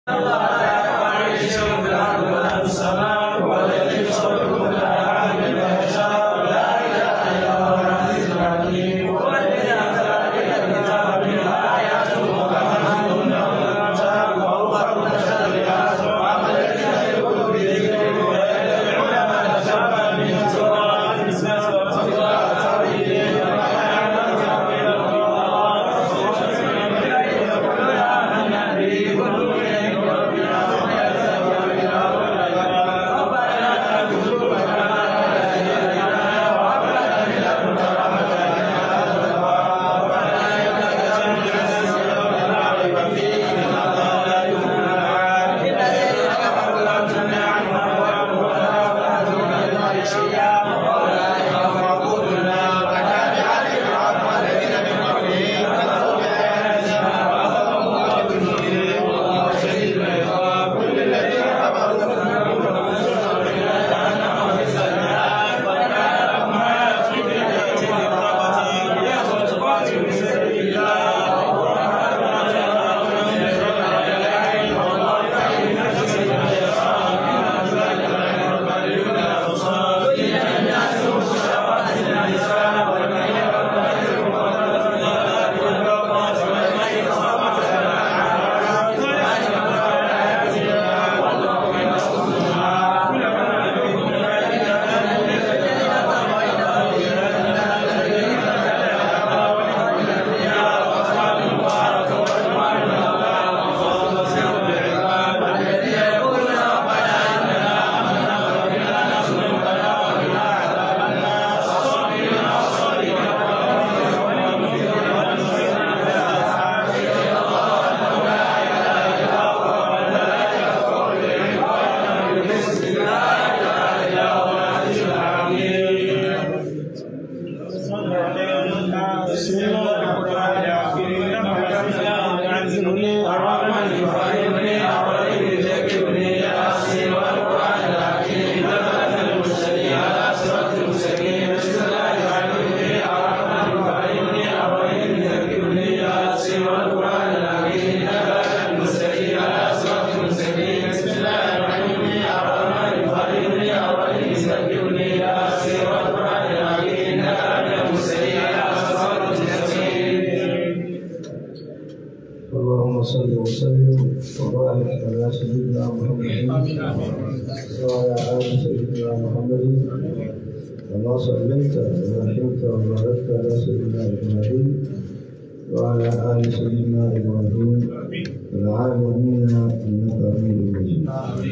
اللهم صل وسلم وبارك على سيدنا محمد وعلى ال سيدنا محمد كما صليت ورحمت وباركت على سيدنا ابراهيم وعلى ال سيدنا ابراهيم في العالمين انك حميد مجيد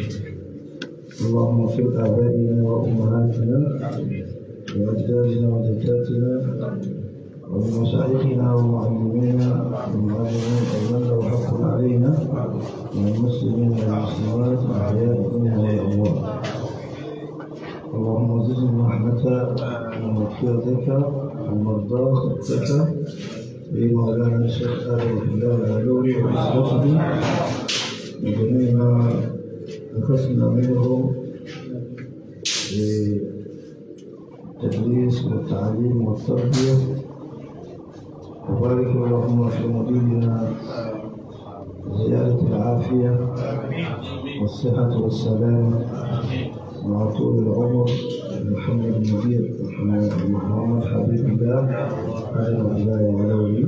اللهم اغفر ابائنا وامهاتنا واجدادنا وجداتنا ومشايخنا ومعلمينا ومعلمين أيضا لو حق علينا من المسلمين والمسلمات الأحياء منهم والأموات اللهم زدنا رحمة ومغفرتك ومرضاتك في مولانا الشيخ آل الله العلوي وأسرته وجميع ما أخذنا منه في التدريس والتعليم والتربية وبارك اللهم في مديننا زيادة العافية والصحة والسلام مع طول العمر محمد المدير محمد حبيب الله على الله العلوي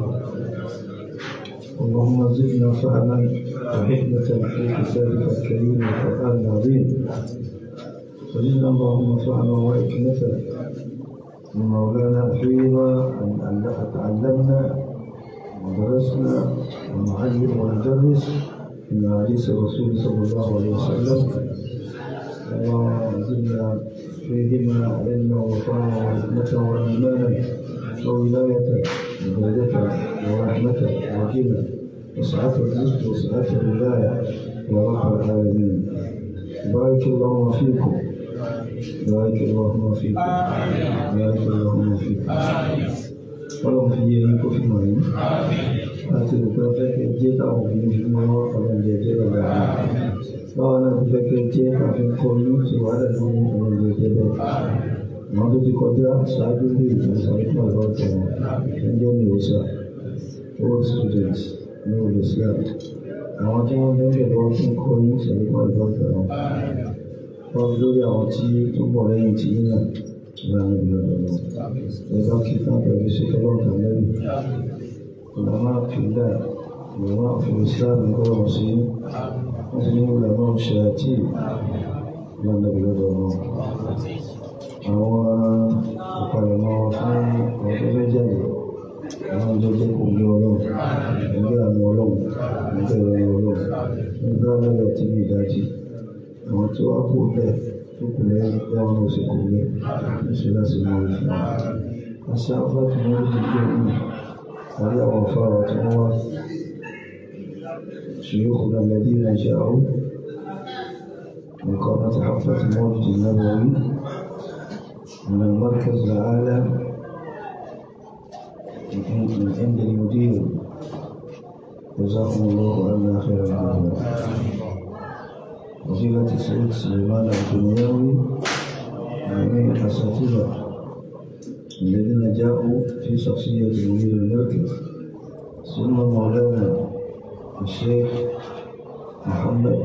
اللهم زدنا فهما وحكمة في كتابك الكريم والقرآن العظيم وزدنا اللهم فهما وحكمة من مولانا فيما أن تعلمنا ودرسنا ونعلم وندرس من حديث الرسول صلى الله عليه وسلم اللهم زدنا فيهما علما وفاء وحكمة وإيمانا وولاية وبركة ورحمة وغنى وسعة الرزق وسعة الولاية يا رب العالمين بارك اللهم فيكم بارك اللهم فيكم بارك اللهم فيكم ọlọ́run fi yẹ yín kó fi mọ̀ yín láti rò pé fẹ́ kẹ́ jẹ́ káwọn òbí fi mọ́ ọlọ́run jẹ jẹ́ ọ̀gá rẹ̀ báwa náà fẹ́ kẹ́ jẹ́ káfí kọ́ yín ṣe wàhálà ní ọlọ́run jẹ jẹ́ bẹ́ẹ̀ àwọn tó ti kọjá ṣáájú bí ìgbésẹ̀ nípa ọ̀rọ̀ ọ̀tọ̀ ẹjọ́ ní ìwòsàn all students ní olùsílẹ̀ àwọn tí wọ́n bẹ́ẹ̀ lọ́wọ́ fún kọ́ ní ìṣẹ̀lẹ̀ kan ìbọ̀fẹ́ wọn wọ́n lórí àwọn tí tó bọ̀ lẹ́yìn tí yín náà ìlànà ìlànà lọ ẹ̀ka kí káàpẹ̀ fi ṣe fọlọ́ọ̀tà lẹ́yìn ìlànà àfihàn ìlànà àfihàn islam ń kọ́ wọn sí wọ́n ti ní ìlànà ṣe àti ìlànà ìlànà lọ àwọn ìpalẹ̀mọ́ fún àwọn tó fẹ́ jáde àwọn ìjọjẹ́ kò ní ọlọ́run ẹgbẹ́ àmì ọlọ́run ẹgbẹ́ ẹ̀rọ ọlọ́run nígbà lẹ́yìn tí ní ìdájí àwọn tí wọ́n kú bẹ́ẹ̀ tó kù lẹ́yìn bẹ́ẹ̀ wọn ò sì kú lé oṣù láti mọ orí fún wọn. àṣà afẹ́fẹ́ wọn ló ti gbé ọ̀hún àrí àwọn afárá tí wọ́n wá شيوخنا الذين جاءوا من قامة حفلة المولد النبوي من المركز الأعلى من عند المدير جزاكم الله عنا خير الجزاء وفضيلة سيد سليمان الدنياوي جميع الأساتذة الذين جاءوا في شخصية مدير المركز ثم مولانا الشيخ محمد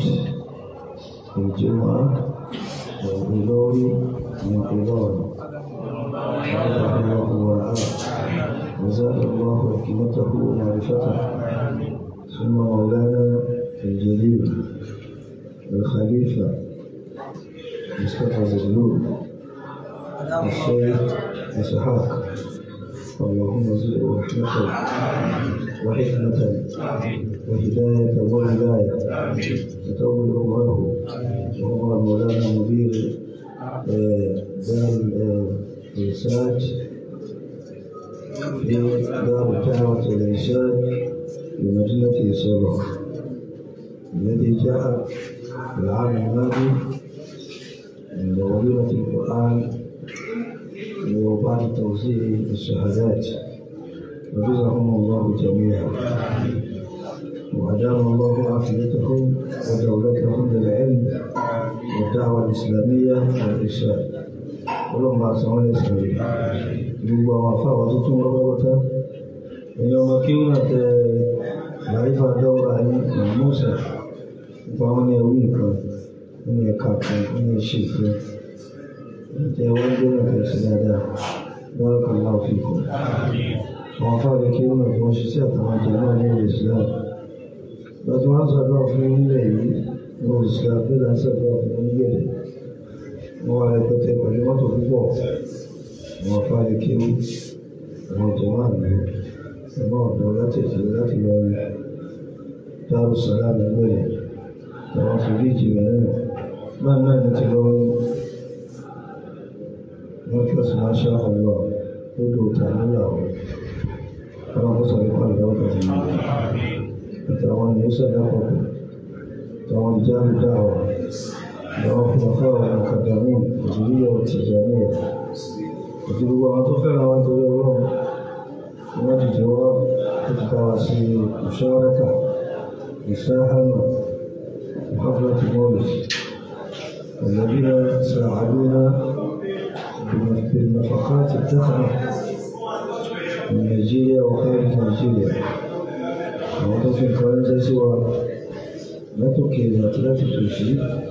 الجمعة والغلوري من قبال حفظه الله ورعاه وزاد الله حكمته ومعرفته ثم مولانا الجليل الخليفة مصطفى زغلول الشيخ إسحاق اللهم زد رحمة وحكمة وهداية وولاية وتول عمره وهو مولانا مدير دار الإرشاد في دار الدعوة والإرشاد بمدينة إصابة الذي جاء في العام الماضي عند وليمة القرآن وبعد توزيع الشهادات وجزاهم الله جميعا وأدام الله عافيتهم ودولتهم للعلم والدعوة الإسلامية والإرشاد ولما أسمعوا الإسلامية gbogbo àwọn afáwà tó tún wọ́n lọ́wọ́ta ẹ̀yìn ọmọ kí ó náà tẹ láìfà dáwọ́ra ní mọ̀mọ́sà nípa wọn ní ẹwú nǹkan wọn ní ẹ̀ka kan wọn ní ṣe ìfẹ́ ìjẹ́ wọ́n gbé náà tẹ̀sí dáadáa wọ́n kàn láò fi kù àwọn afáwà kí ó náà tí wọ́n ṣiṣẹ́ àtàwọn jẹ náà ní ilẹ̀ Islam lọ́tí wọ́n sọ̀rọ̀ fún ilẹ̀ yìí wọ́n sì ṣe àfihàn sọ̀rọ̀ fún ilẹ̀ wọ́n wá rẹpẹtẹ pẹ̀lú mọ́tò púpọ̀ àwọn afáàlì kéwì àwọn ìjọba àmì ẹ̀mọ́ ọ̀dọ́ láti ìṣẹ̀lẹ̀ láti lọ rí dárò sọ́lá lẹ́gbẹ̀rẹ̀ àwọn fìdíjì rẹ̀ náà náà ní ti lọ rí wọ́n kí ọ̀sán máa ṣe ọ̀lọ́ lódò ta níyàwó wọn kó sọ̀rọ̀ nípa ìdáwó kan yìí àtàwọn ènìyàn sọ̀rọ̀ àpapọ̀ àtàwọn ìjáàbù dáwọ̀ àwọn fúnafẹ́ àwọn akadàmí ìjìnlẹ̀ ọ̀tìjàmí ẹ̀ àti gbogbo àwọn tó fẹ́ràn wọn torí ọlọ́run ni wọ́n ti jẹ́ wá láti bá wa sí ìṣọ́rẹ́kà ìṣáhánà حفلة المولد الذين ساعدونا بالنفقات التقنية من نيجيريا وخارج نيجيريا àwọn fi nǹkan ránṣẹ́ sí wa látòkè àti láti tòṣì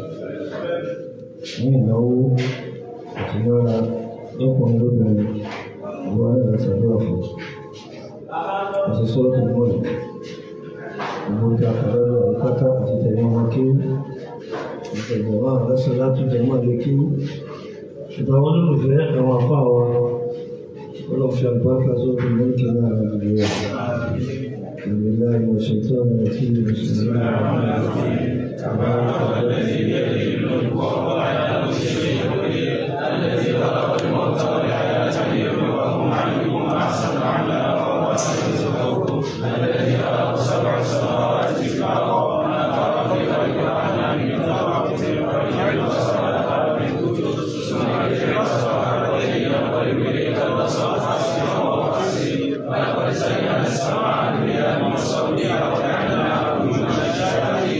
ní ìnáwó àti náírà lọ́kùnrin lóbìnrin ìwọ náà ṣàdúrà fún àti sọ́ọ̀tù mọ́lẹ̀ ìwọ ìjà àkàrà àkátá àti tẹ̀lé wọn kí ìtẹ̀gbọ̀n máa lọ́sọ̀ láti jẹ máa lè kí ṣùgbọ́n àwọn olólùfẹ́ àwọn afá wa ọlọ́fẹ́ àlùbáríkà sókè lókè náà àgbègbè rẹ̀ بالله من الشيطان الرجيم بسم الله الرحمن الرحيم تبارك الذي بيده الملك وهو على كل شيء قدير الذي خلق الموت والحياة ليبلوكم أيكم أحسن عملا وهو الرزق الذي خلق سبع سماوات طباقا وما ترى في خلق الرحمن من تفاوت ويجعل الصلاة من كتب ثم يجعل الصلاة وينقلب إليك البصر حسنا ولقد زينا السماء الدنيا بمصابيح وجعلناها رجوما للشياطين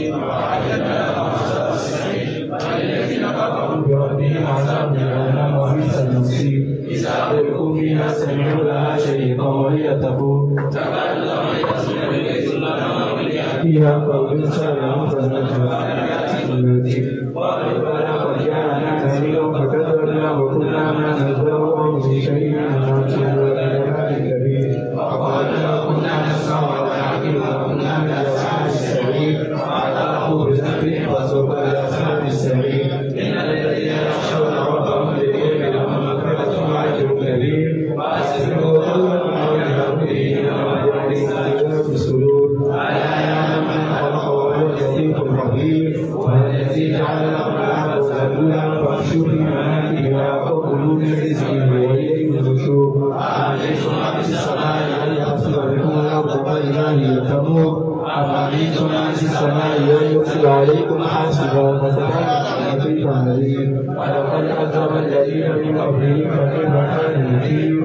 ومن شر النفاثات وقد جاءنا تهديدا فكذبنا وكنا ما نزدره من شيء نعمل وإلى كبير وقالنا كنا نسمع ونعقل وكنا من أصحاب السعير فاعترفوا بذنبهم فسوف لأصحاب السعير إن الذين يخشون ربهم بالليل لهم مغفرة وأجر كبير وأسروا قولا أو جهروا به إنما يعلم في الصدور ألا يعلم من خلق وهو اللطيف الخبير والذي جعل لكم الأرض ذلولا فامشوا في مناكبها وكلوا من رزقه وإليه النشور أأمنتم من في السماء أن يخسف بكم الأرض فإذا هي تمور أفأمنتم من في السماء أن يرسل عليكم حاسبا فتكون لطيف نذير ولقد كذب الذين من قبلهم فكيف كان نذير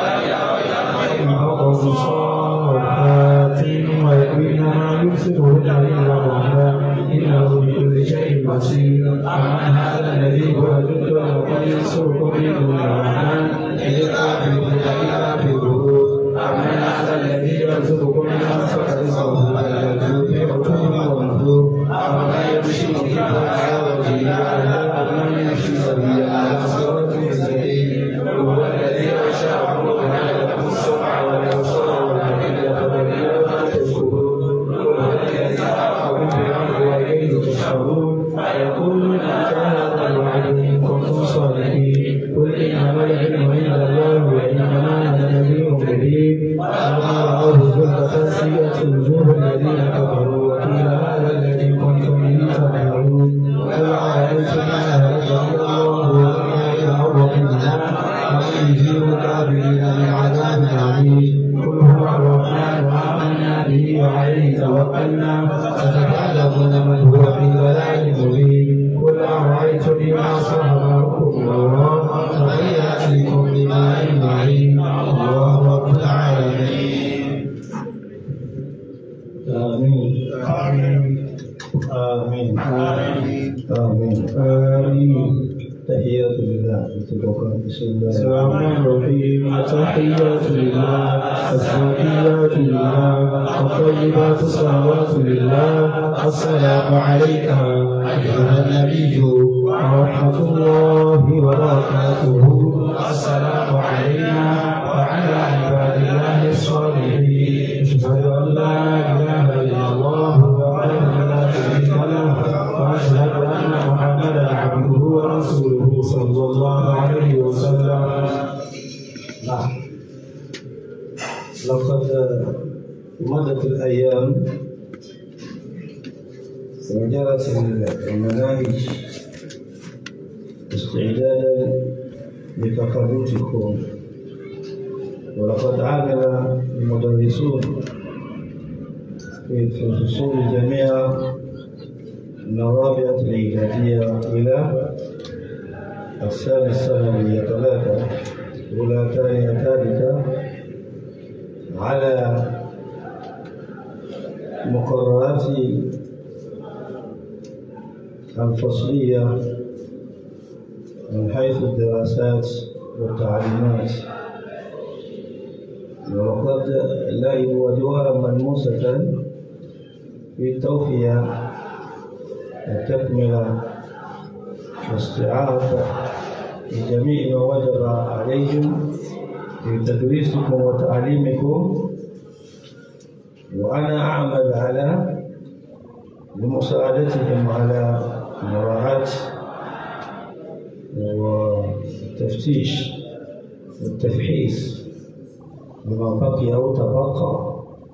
قوم صالحات ويكفين ما يرسله إلا الرحمن إنه بكل شيء بصير أمن هذا الذي هو جند وقد ينصركم من دون الرحمن إن الكافرون إلا في غرور أمن هذا الذي يرزقكم من أنفق رزقه فيجد في حكمه ونفور أمن يمشي مكبا على وجهه على أمن يمشي سبيلا على صراط مستقيم هو الذي أنشأكم وجعل لكم السمع والأبصار والأفئدة قليلا ما تشكرون هو الذي خلقكم في الأرض وإليه تحشرون فيقولون متى هذا الوعد إن كنتم صادقين قل إنما العلم عند الله وإنما أنا نذير مبين فلما رأوه زلفة سيئت وجوه الذين كفروا وقيل هذا الذي كنتم به تدعون قل أرأيتم ما أهلكني الله وما يدعو منا ومن يجيب الكافرين من عذاب عليم قل هو الرحمن آمنا به وعليه توكلنا فتعلمون من هو في ضلال مبين قل أرأيتم بما صهركم الله فمن يأتيكم بماء معين الله رب العالمين آمين آمين آمين آمين آمين آمين تحيات لله بسم الله الرحمن الرحيم التحيات لله الزكيات لله الطيبات الصلوات لله السلام عليك أيها النبي ورحمة الله وبركاته السلام علينا وعلى عباد الله الصالحين أشهد أن لا إله إلا الله وحده لا شريك له وأشهد أن محمدا عبده ورسوله صلى الله عليه وسلم نعم لقد مضت الأيام وجرت المناهج استعدادا لتخرجكم ولقد عمل المدرسون في الفصول جميعا من الرابعة الإعدادية إلى الثاني الثانوية ثلاثة أولى ثانية ثالثة على مقررات الفصلية من حيث الدراسات والتعليمات وقد لعبوا أدوارا ملموسة في التوفية والتكملة واستيعاب لجميع ما وجب عليهم في تدريسكم وتعليمكم وأنا أعمل على لمساعدتهم على مراعاة والتفتيش والتفحيص بما بقي أو تبقى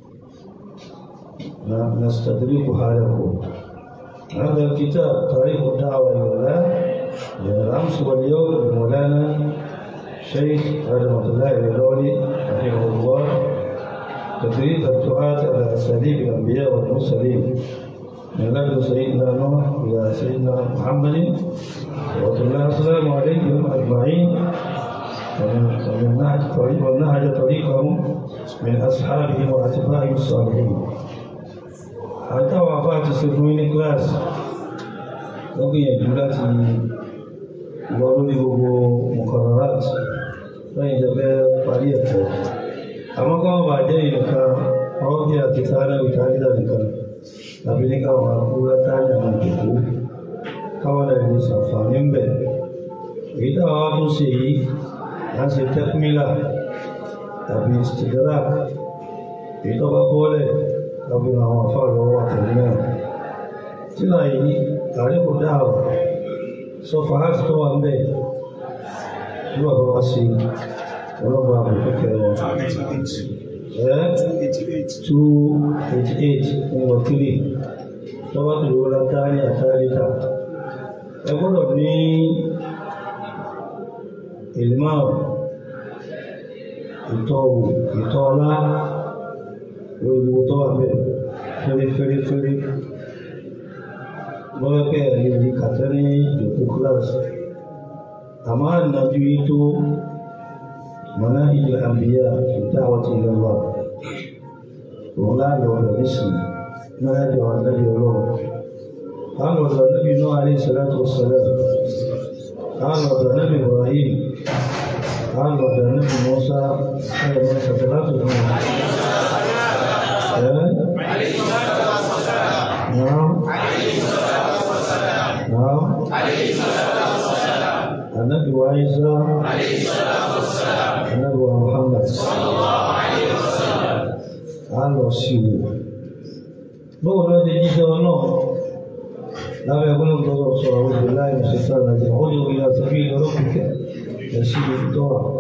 نستدركها لكم هذا الكتاب تاريخ الدعوة إلى الله الأمس واليوم لمولانا شيخ رحمة الله العلولي رحمه الله تدريب الدعاة على أساليب الأنبياء والمرسلين من لدن سيدنا نوح إلى سيدنا محمد الله السلام عليكم أجمعين ومن نهج طريق ونهج طريقهم من أصحابهم وأتباعهم الصالحين àtàwọn afá ti ṣe fún ní kíláàsì wọ́n gbìyànjú láti lọ lórí gbogbo mọ̀kànlá lẹ́yìn ìjọba parí ẹ̀kọ́ àmọ́ káwọn bá jẹ́ ìnìkan wọ́n bí àti sáré ìtàrídà nìkan tàbí ní káwọn akúrẹ́ táyà máa jòkó káwọn lè lè ṣàǹfààní ń bẹ̀. èyí táwọn wá tún ṣe yìí á ṣe tẹ́kmílà tàbí stidrak èyí tó bá bọ́lẹ̀ tàbí àwọn afárọ̀ àtẹ̀lé náà. tíra yìí àríkò dáhùn sọfà láti tó wà ń bẹ̀ ní bàbá wa ṣe ọlọ́gbà àbùkù kẹrọ ẹ́ two eighty eight nínú three lọ́wọ́ tó lówó látàrí àtàríta ẹ gbọ́dọ̀ ní ìlmọ̀ ìtọ́wò ìtọ́ọlá gbogbo tó wà bẹ́ẹ̀ fẹ́rẹ́fẹ́rẹ́fẹ́rẹ́ lọ́wọ́ pé ẹ̀rí ní kàtẹ́ ní ìjòkó kíláàsì àmọ́ ànájú yìí tó mọ̀nà ìjọ àbíyá ìdáwọ́ ti lọ wà òun láàyò ọ̀rọ̀ nísìnyí náà yàjọ àdájọ ọlọ́run àwọn ọ̀dọ̀ níbi inú alẹ́ ìṣẹ́lẹ̀tò ṣẹlẹ̀ àwọn ọ̀dọ̀ níbi Ibrahim àwọn ọ̀dọ̀ níbi Musa ẹ̀rọ ìṣẹ̀lẹ̀ láti fún wọn. نعم نعم النبي عيسى النبي محمد على رسول بقول هذا جيسى والله لا يقول الله صلى الله عليه بالله من الشيطان الرجيم ادعو الى سبيل ربك يسير الدعاء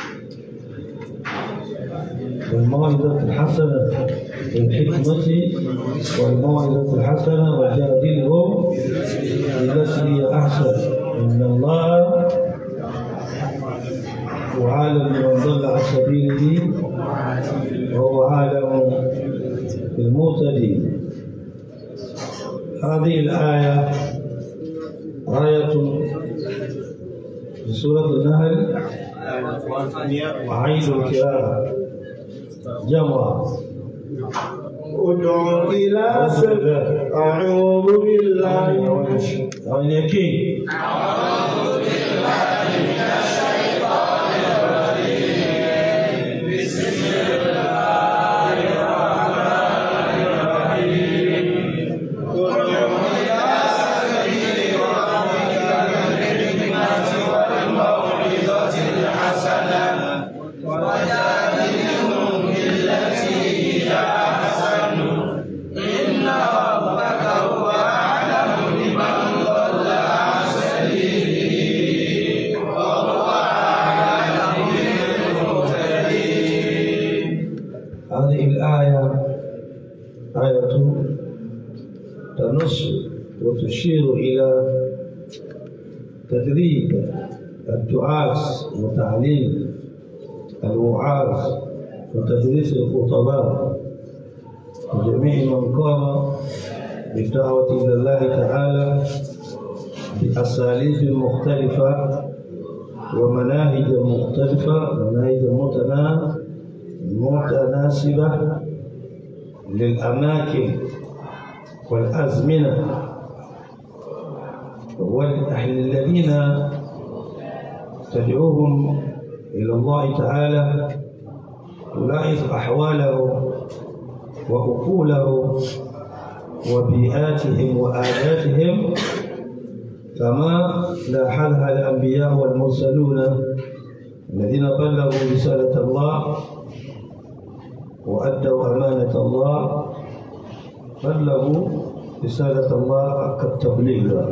والموعظة الحسنة بالحكمة والموعظة الحسنة وجادلهم بالتي هي أحسن إن الله وعالم من ضل عن سبيله وهو عالم بالمهتدين هذه الآية آية في سورة النهل وعيد القراءة جمع ادع إلى سبيل أعوذ بالله من الشيطان àwọn yẹn kí هذه الآية آية تنص وتشير إلى تدريب الدعاة وتعليم الوعاظ وتدريس الخطباء وجميع من قام بالدعوة إلى الله تعالى بأساليب مختلفة ومناهج مختلفة مناهج متنا- متناسبة للأماكن والأزمنة والذين تدعوهم إلى الله تعالى تلاحظ أحوالهم وعقولهم وبيئاتهم وآلاتهم كما لاحظها الأنبياء والمرسلون الذين بلغوا رسالة الله وأدوا أمانة الله بلغوا رسالة الله كالتبليغ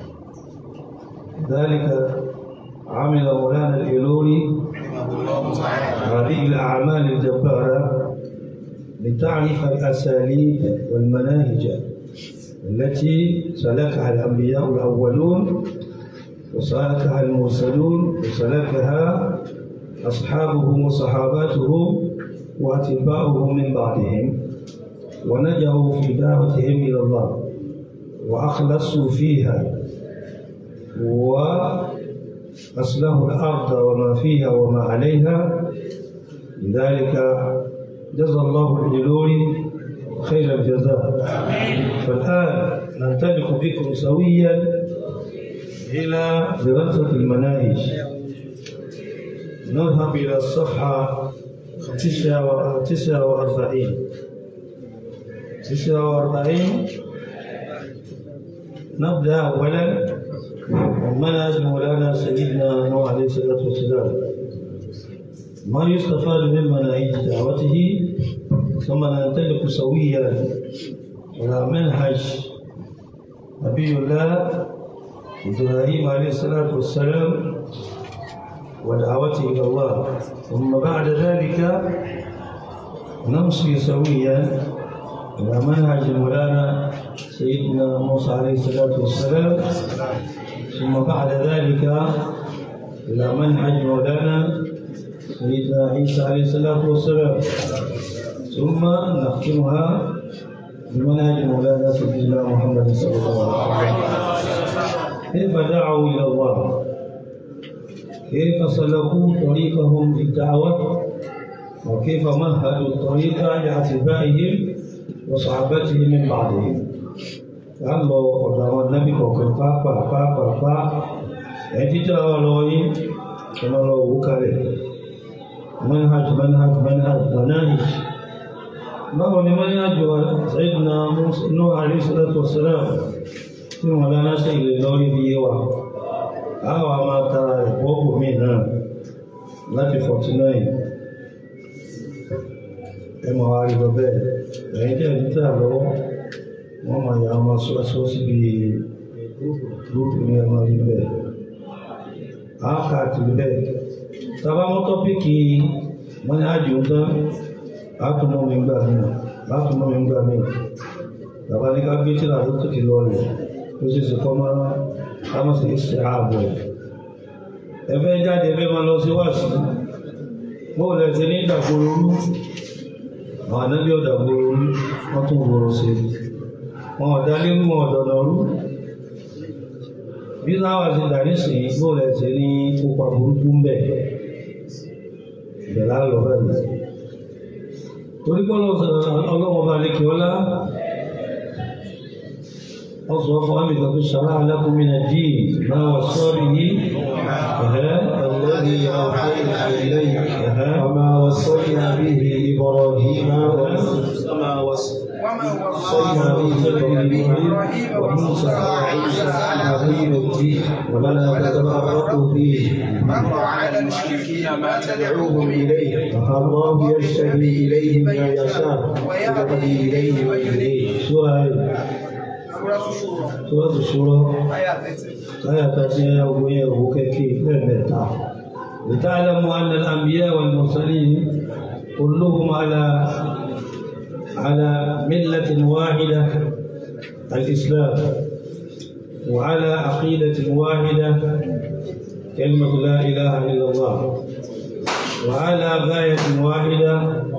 ذلك عمل مولانا الإيلوري هذه الأعمال الجبارة لتعرف الأساليب والمناهج التي سلكها الأنبياء الأولون وسلكها المرسلون وسلكها أصحابهم وصحاباتهم وأتباعهم من بعدهم ونجوا في دعوتهم إلى الله وأخلصوا فيها وأصلحوا الأرض وما فيها وما عليها لذلك جزى الله الجلوري خير الجزاء فالآن ننطلق بكم سويا إلى دراسة المناهج نذهب إلى الصفحة تسعة و- تسعة وأربعين تسعة وأربعين نبدأ أولا منهج مولانا سيدنا نوح عليه الصلاة والسلام ما يستفاد من مناهج دعوته ثم ننطلق سويا على منهج نبي الله إبراهيم عليه الصلاة والسلام ودعوته إلى الله ثم بعد ذلك نمشي سويا إلى منهج مولانا سيدنا موسى عليه الصلاة والسلام ثم بعد ذلك إلى منهج مولانا سيدنا عيسى عليه الصلاة والسلام ثم نختمها بمنهج مولانا سيدنا محمد صلى الله عليه وسلم كيف دعوا إلى الله كيف سلكوا طريقهم للدعوة وكيف مهدوا الطريق لأتباعهم وصحابتهم من بعدهم أما ọ̀dọ̀ النبي kọ̀ọ̀kan pàápàá ẹ̀ títà ọ̀rọ̀ yìí kọ́nà lọ wò kalẹ̀ manhaj manhaj manhaj manhaj báwo ni manhaj wa Sayyidina Nuh alayhi salatu wassalam tí wọn lánàá sí ilẹ̀ lórí bí yé wa àwọn a máa tara ẹ̀kọ́ kò mí náà láti 49 ẹ máa wá rí lọ bẹ́ẹ̀ ẹ̀yìn tẹ́ ní tà lọ́wọ́ wọ́n máa yà máa sọ sọ síbi gúrúùpù ní ẹ máa rí bẹ́ẹ̀ á kà tì bẹ́ẹ̀ tàbá mọ́ tọ́pìkì wọ́n ní àjò ń tán á tún mọ́ mi gbà mí á tún mọ́ mi gbà mí tàbá ní ká gbé tíra tó tòkè lọ rẹ̀ ó sì sì kọ́ máa ká má sì ṣe ààbò ẹ̀ ẹ fẹ́ jáde ẹ fẹ́ máa lọ sí wáàsí bóò lẹ ti ní ìdàgbòrò rú àwọn ànábì ọ̀dàgbòrò rú wọ́n tún gbòòrò sí wọn ọ̀dà nínú ọ̀dọ̀dọ̀ rú bí láwà ti dà nísìnyí bóò lẹ ti ní kópa burúkú ń bẹ̀ ìbẹ̀lá lọ bẹ́ẹ̀ torí pé ọlọ́wọ́ bá lè kí ọlá أصرف أمك في الشرع لكم من الدين ما وصى به الذي أوحينا إليك وما وصينا به إبراهيم وما وصينا به إبراهيم وموسى وعيسى عن دين الدين ولا تتفرقوا فيه على المشركين ما تدعوهم إليه فالله يجتبي إليه من يشاء ويهدي إليه من يريد سورة سورة الشورى آية تاتي أبوية وكيكي لمتع لتعلموا أن الأنبياء والمرسلين كلهم على على ملة واحدة الإسلام وعلى عقيدة واحدة كلمة لا إله إلا الله وعلى غاية واحدة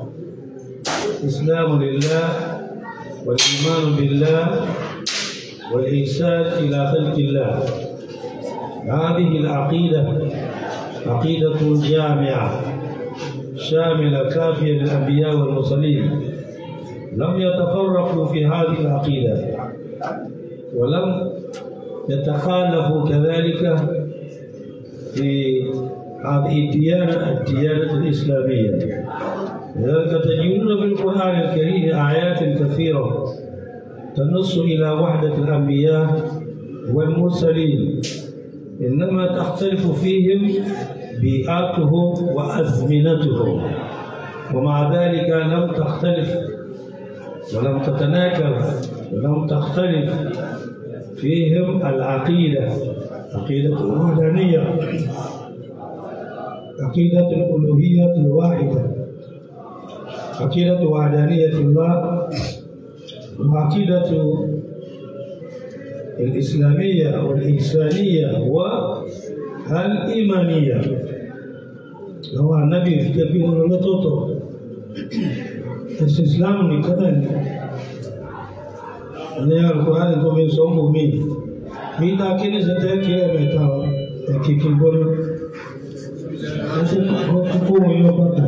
إسلام لله والإيمان بالله والإحسان إلى خلق الله هذه العقيدة عقيدة جامعة شاملة كافية للأنبياء والمرسلين لم يتفرقوا في هذه العقيدة ولم يتخالفوا كذلك في هذه الديانة الديانة الإسلامية لذلك تجدون في القرآن الكريم آيات كثيرة تنص إلى وحدة الأنبياء والمرسلين إنما تختلف فيهم بيئاتهم وأزمنتهم ومع ذلك لم تختلف ولم تتناكر ولم تختلف فيهم العقيدة عقيدة الوحدانية عقيدة الألوهية الواحدة عقيدة وحدانية الله وعقيدة الإسلامية والإحسانية والإيمانية هو النبي في تبيه لطوطو الاستسلام نكتن ní alukóhánì tó fi sọ mú mi bí ta kí ní sẹ́tẹ́ kí ẹ mẹ́ta ẹ̀kìkì gbọ́dọ̀ ó sì kókó wọn yọ bàtà.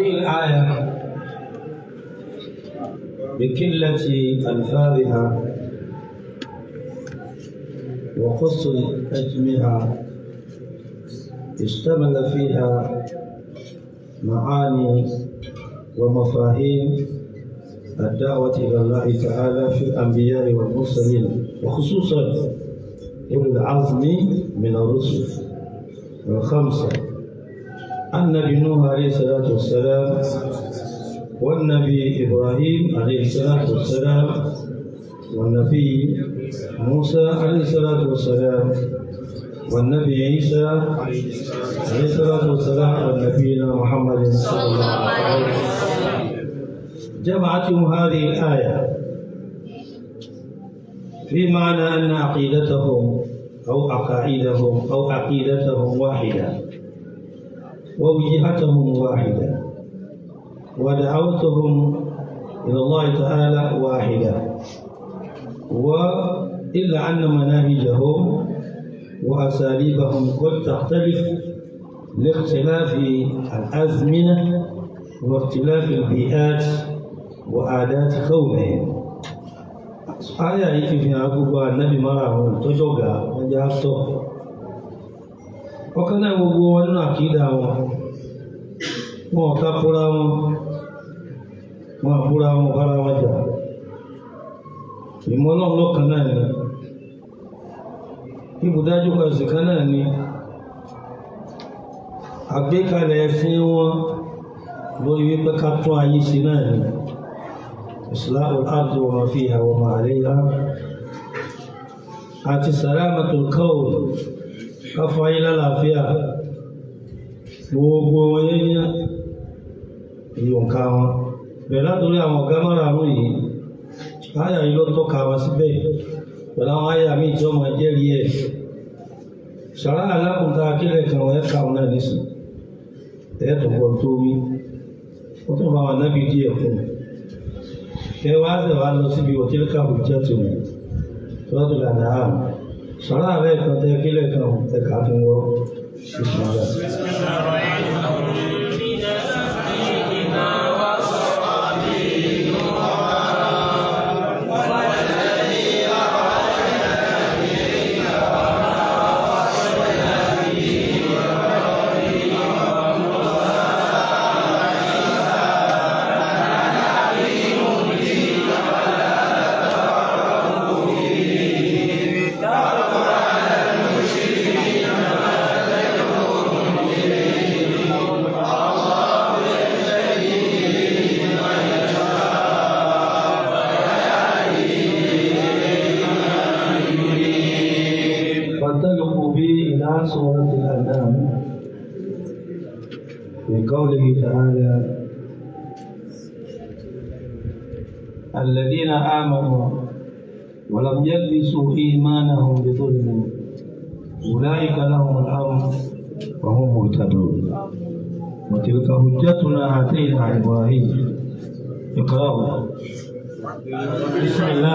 هذه الآية بقلة ألفاظها وقصر حجمها اشتمل فيها معاني ومفاهيم الدعوة إلى الله تعالى في الأنبياء والمرسلين وخصوصا أولي العزم من الرسل الخمسة النبي نوح عليه الصلاة والسلام والنبي إبراهيم عليه الصلاة والسلام والنبي موسى عليه الصلاة والسلام والنبي عيسى عليه الصلاة والسلام والنبينا محمد صلى الله عليه وسلم جمعتهم هذه الآية في معنى أن عقيدتهم أو عقائدهم أو عقيدتهم واحدة ووجهتهم واحدة ودعوتهم إلى الله تعالى واحدة وإلا أن مناهجهم وأساليبهم قد تختلف لاختلاف الأزمنة واختلاف البيئات وعادات قومهم Aya yìí ti fi hàn gbogbo ànábì mara àwọn ìtọ́jọ́ ọ̀gá wọn jẹ́ àtọ̀. Ọ̀kan náà gbogbo wọn nínú àkídà wọn. Wọn ò ká fúra wọn. Wọn àbúra wọn bára wọn jà. Ìmọ̀ náà lọ́kàn náà ni. Ibùdájú ẹ̀sìn kan náà ni. Àgbékalẹ̀ ẹ̀sìn wọn lórí wípé ká tún ayé ṣe náà ni. إصلاح الأرض وما فيها وما عليها àti sàlámàtò kọ́ọ̀lù káfọ́ ayé lálàáfíà gbogbo wọn yẹ́yẹ́ ìyọ̀nká wọn bẹ̀rẹ̀ látòrí àwọn ọ̀gá márààrún yìí áyà yìí ló tọ́ka wọn síbẹ̀ pẹ̀lú àwọn áyà míì tí wọ́n máa jẹ́rìí ẹ̀ sàrá alákùnta akílẹ̀ kan wọ́n ẹ̀ka wọn náà nísìn ẹ̀ẹ́dùn bọ̀ tó wí ó tún bá wọn nábì díẹ̀ fún un kẹ wá ṣe wá lọ síbi òtílíkà òjẹ́ tó ní lọ́dún lànà àmì sọ́rọ́ àbẹ́ kan tẹ kílẹ̀ kan ẹ̀ka fún wọ́n ìṣúná. فانطلقوا بي إلى سورة الأنعام في قوله تعالى الذين آمنوا ولم يلبسوا إيمانهم بظلم أولئك لهم الأمن وهم مهتدون وتلك حجتنا آتينا إبراهيم اقرأوا بسم الله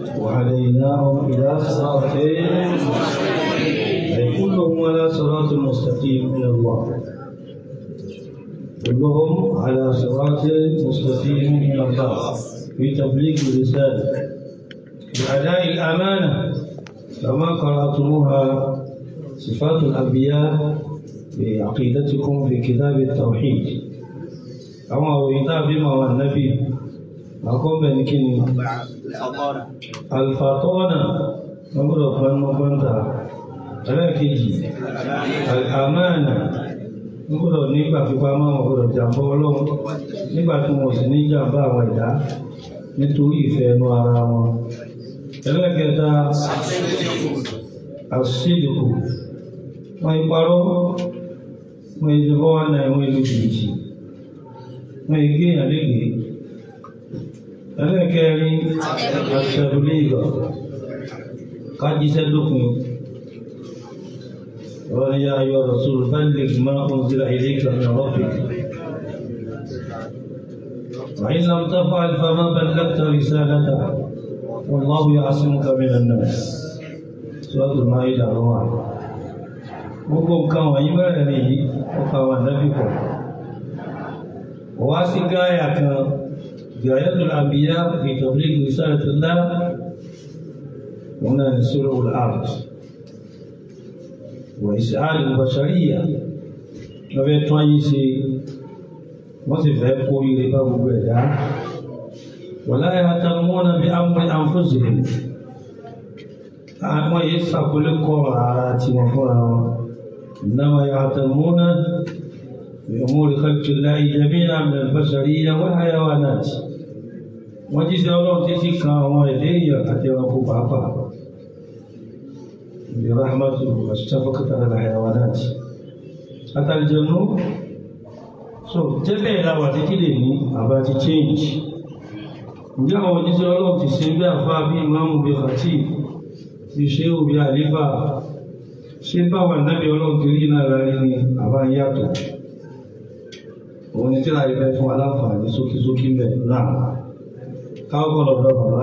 وهديناهم إلى صراط أي كلهم على صراط مستقيم من الله كلهم على صراط مستقيم من الله في تبليغ الرسالة بأداء الأمانة كما قرأتموها صفات الأنبياء بعقيدتكم في كتاب التوحيد أما وإذا بما والنبي أقوم بنكني الفاطونة نقول فلما كنت لكن الأمانة gbọ́dọ̀ nígbà fipá máa wọn gbọ́dọ̀ jàmbá ọlọ́run nígbà tí wọn ò sì ní jàmbá àwọn ẹ̀dá nítorí ìfẹ́ ẹnu ara wọn. ẹlẹ́kẹta àṣìṣèdìkù wọn ìparọ́ wọn ìdí fọwọ́ náà wọn ìlú jìbìtì wọn ìgé àlégé. ẹlẹ́kẹrin àṣẹ̀dúlé ìgbà kájíṣẹ́ dópin. ويا أيها الرسول بلغ ما أنزل إليك من ربك وإن لم تفعل فما بلغت رسالته والله يعصمك من الناس سورة المائدة الله gbogbo nǹkan wọ̀nyí bẹ̀rẹ̀ nìyí ọkọ̀ àwọn ànábì pọ̀ wá sí gáyà kan gayatul anbiya fi tabligh risalatillah wọn náà ní suratul ard وإسعاد البشرية lọ́fẹ́ tún ayé ṣe wọ́n sì fẹ́ kó ire bá gbogbo ẹ̀dá ولا يهتمون بأمر أنفسهم àwọn yìí ṣàkólé kọ́ ara tí wọ́n fúnra wọn إنما يهتمون بأمور خلق الله جميعا من البشرية والحيوانات wọ́n jíṣẹ́ ọlọ́run títí kan àwọn ẹ̀dẹ́ èèyàn àti ẹranko pàápàá برحمته واشتفقت على الحيوانات حتى الجنوب so tẹ́lẹ̀ ìlàwà títí lè ní àbá ti change ǹjẹ́ àwọn òjíṣẹ́ ọlọ́run ti ṣe bí àfá bí ìmáàmù bí fàtí ti ṣe òbí àlífà ṣe báwà náàbí ọlọ́run ti rí náà rárí ní àbá yàtọ̀ òun ni tí láì fẹ́ fún aláǹfààní sókísókí mẹ́ náà káwọ́ lọ́dọ̀ bàbá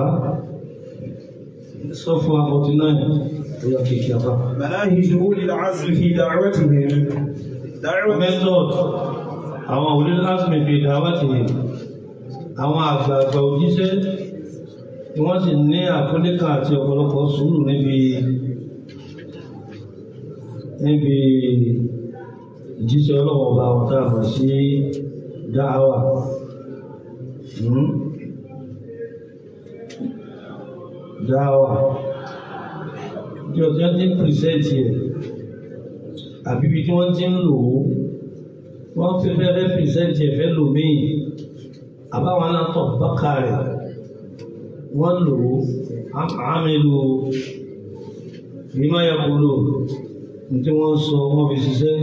sọ fún akọtí náà مناهج أولي العزم في دعوتهم دعوة method àwọn òlil asmi fi dáwàtì àwọn àgbààgbà òjíṣẹ́ tí wọ́n sì ní àfúnníkà àti ọ̀pọ̀lọpọ̀ sùúrù níbi níbi ìjíṣẹ́ ọlọ́wọ́ bá wọn tá a mọ̀ sí dáhàwà dáhàwà tí ọjọ́ tí ń pìrìsẹ́ǹtì ẹ̀ àbí ibi tí wọ́n ti ń lò ó wọ́n fi fẹ́rẹ́ pìrìsẹ́ǹtì ẹ̀ fẹ́ lò míì àbáwọn aláǹtọ̀ bákà rẹ̀ wọ́n lò ó àmì lò ó ìmọ̀ yàgòlò tí wọ́n sọ wọ́n fi ṣiṣẹ́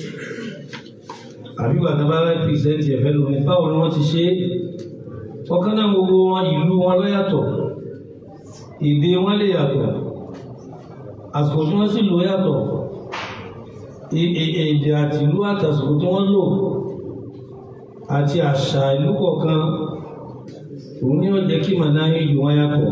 àbí bàtà bá fẹ́ pìrìsẹ́ǹtì ẹ̀ fẹ́ lò ní báwo ni wọ́n ti ṣe é ọ̀kan náà gbogbo wọn ìlú wọn lọ́yàtọ̀ èdè wọn lè yàtọ̀ àsìkò tí wọ́n sì lò yàtọ̀ èdè àti ìlú àtàsìkò tí wọ́n lò àti àṣà ìlú kọ̀ọ̀kan òun ni ó jẹ́ kí màá náà yìí wọ́n yàtọ̀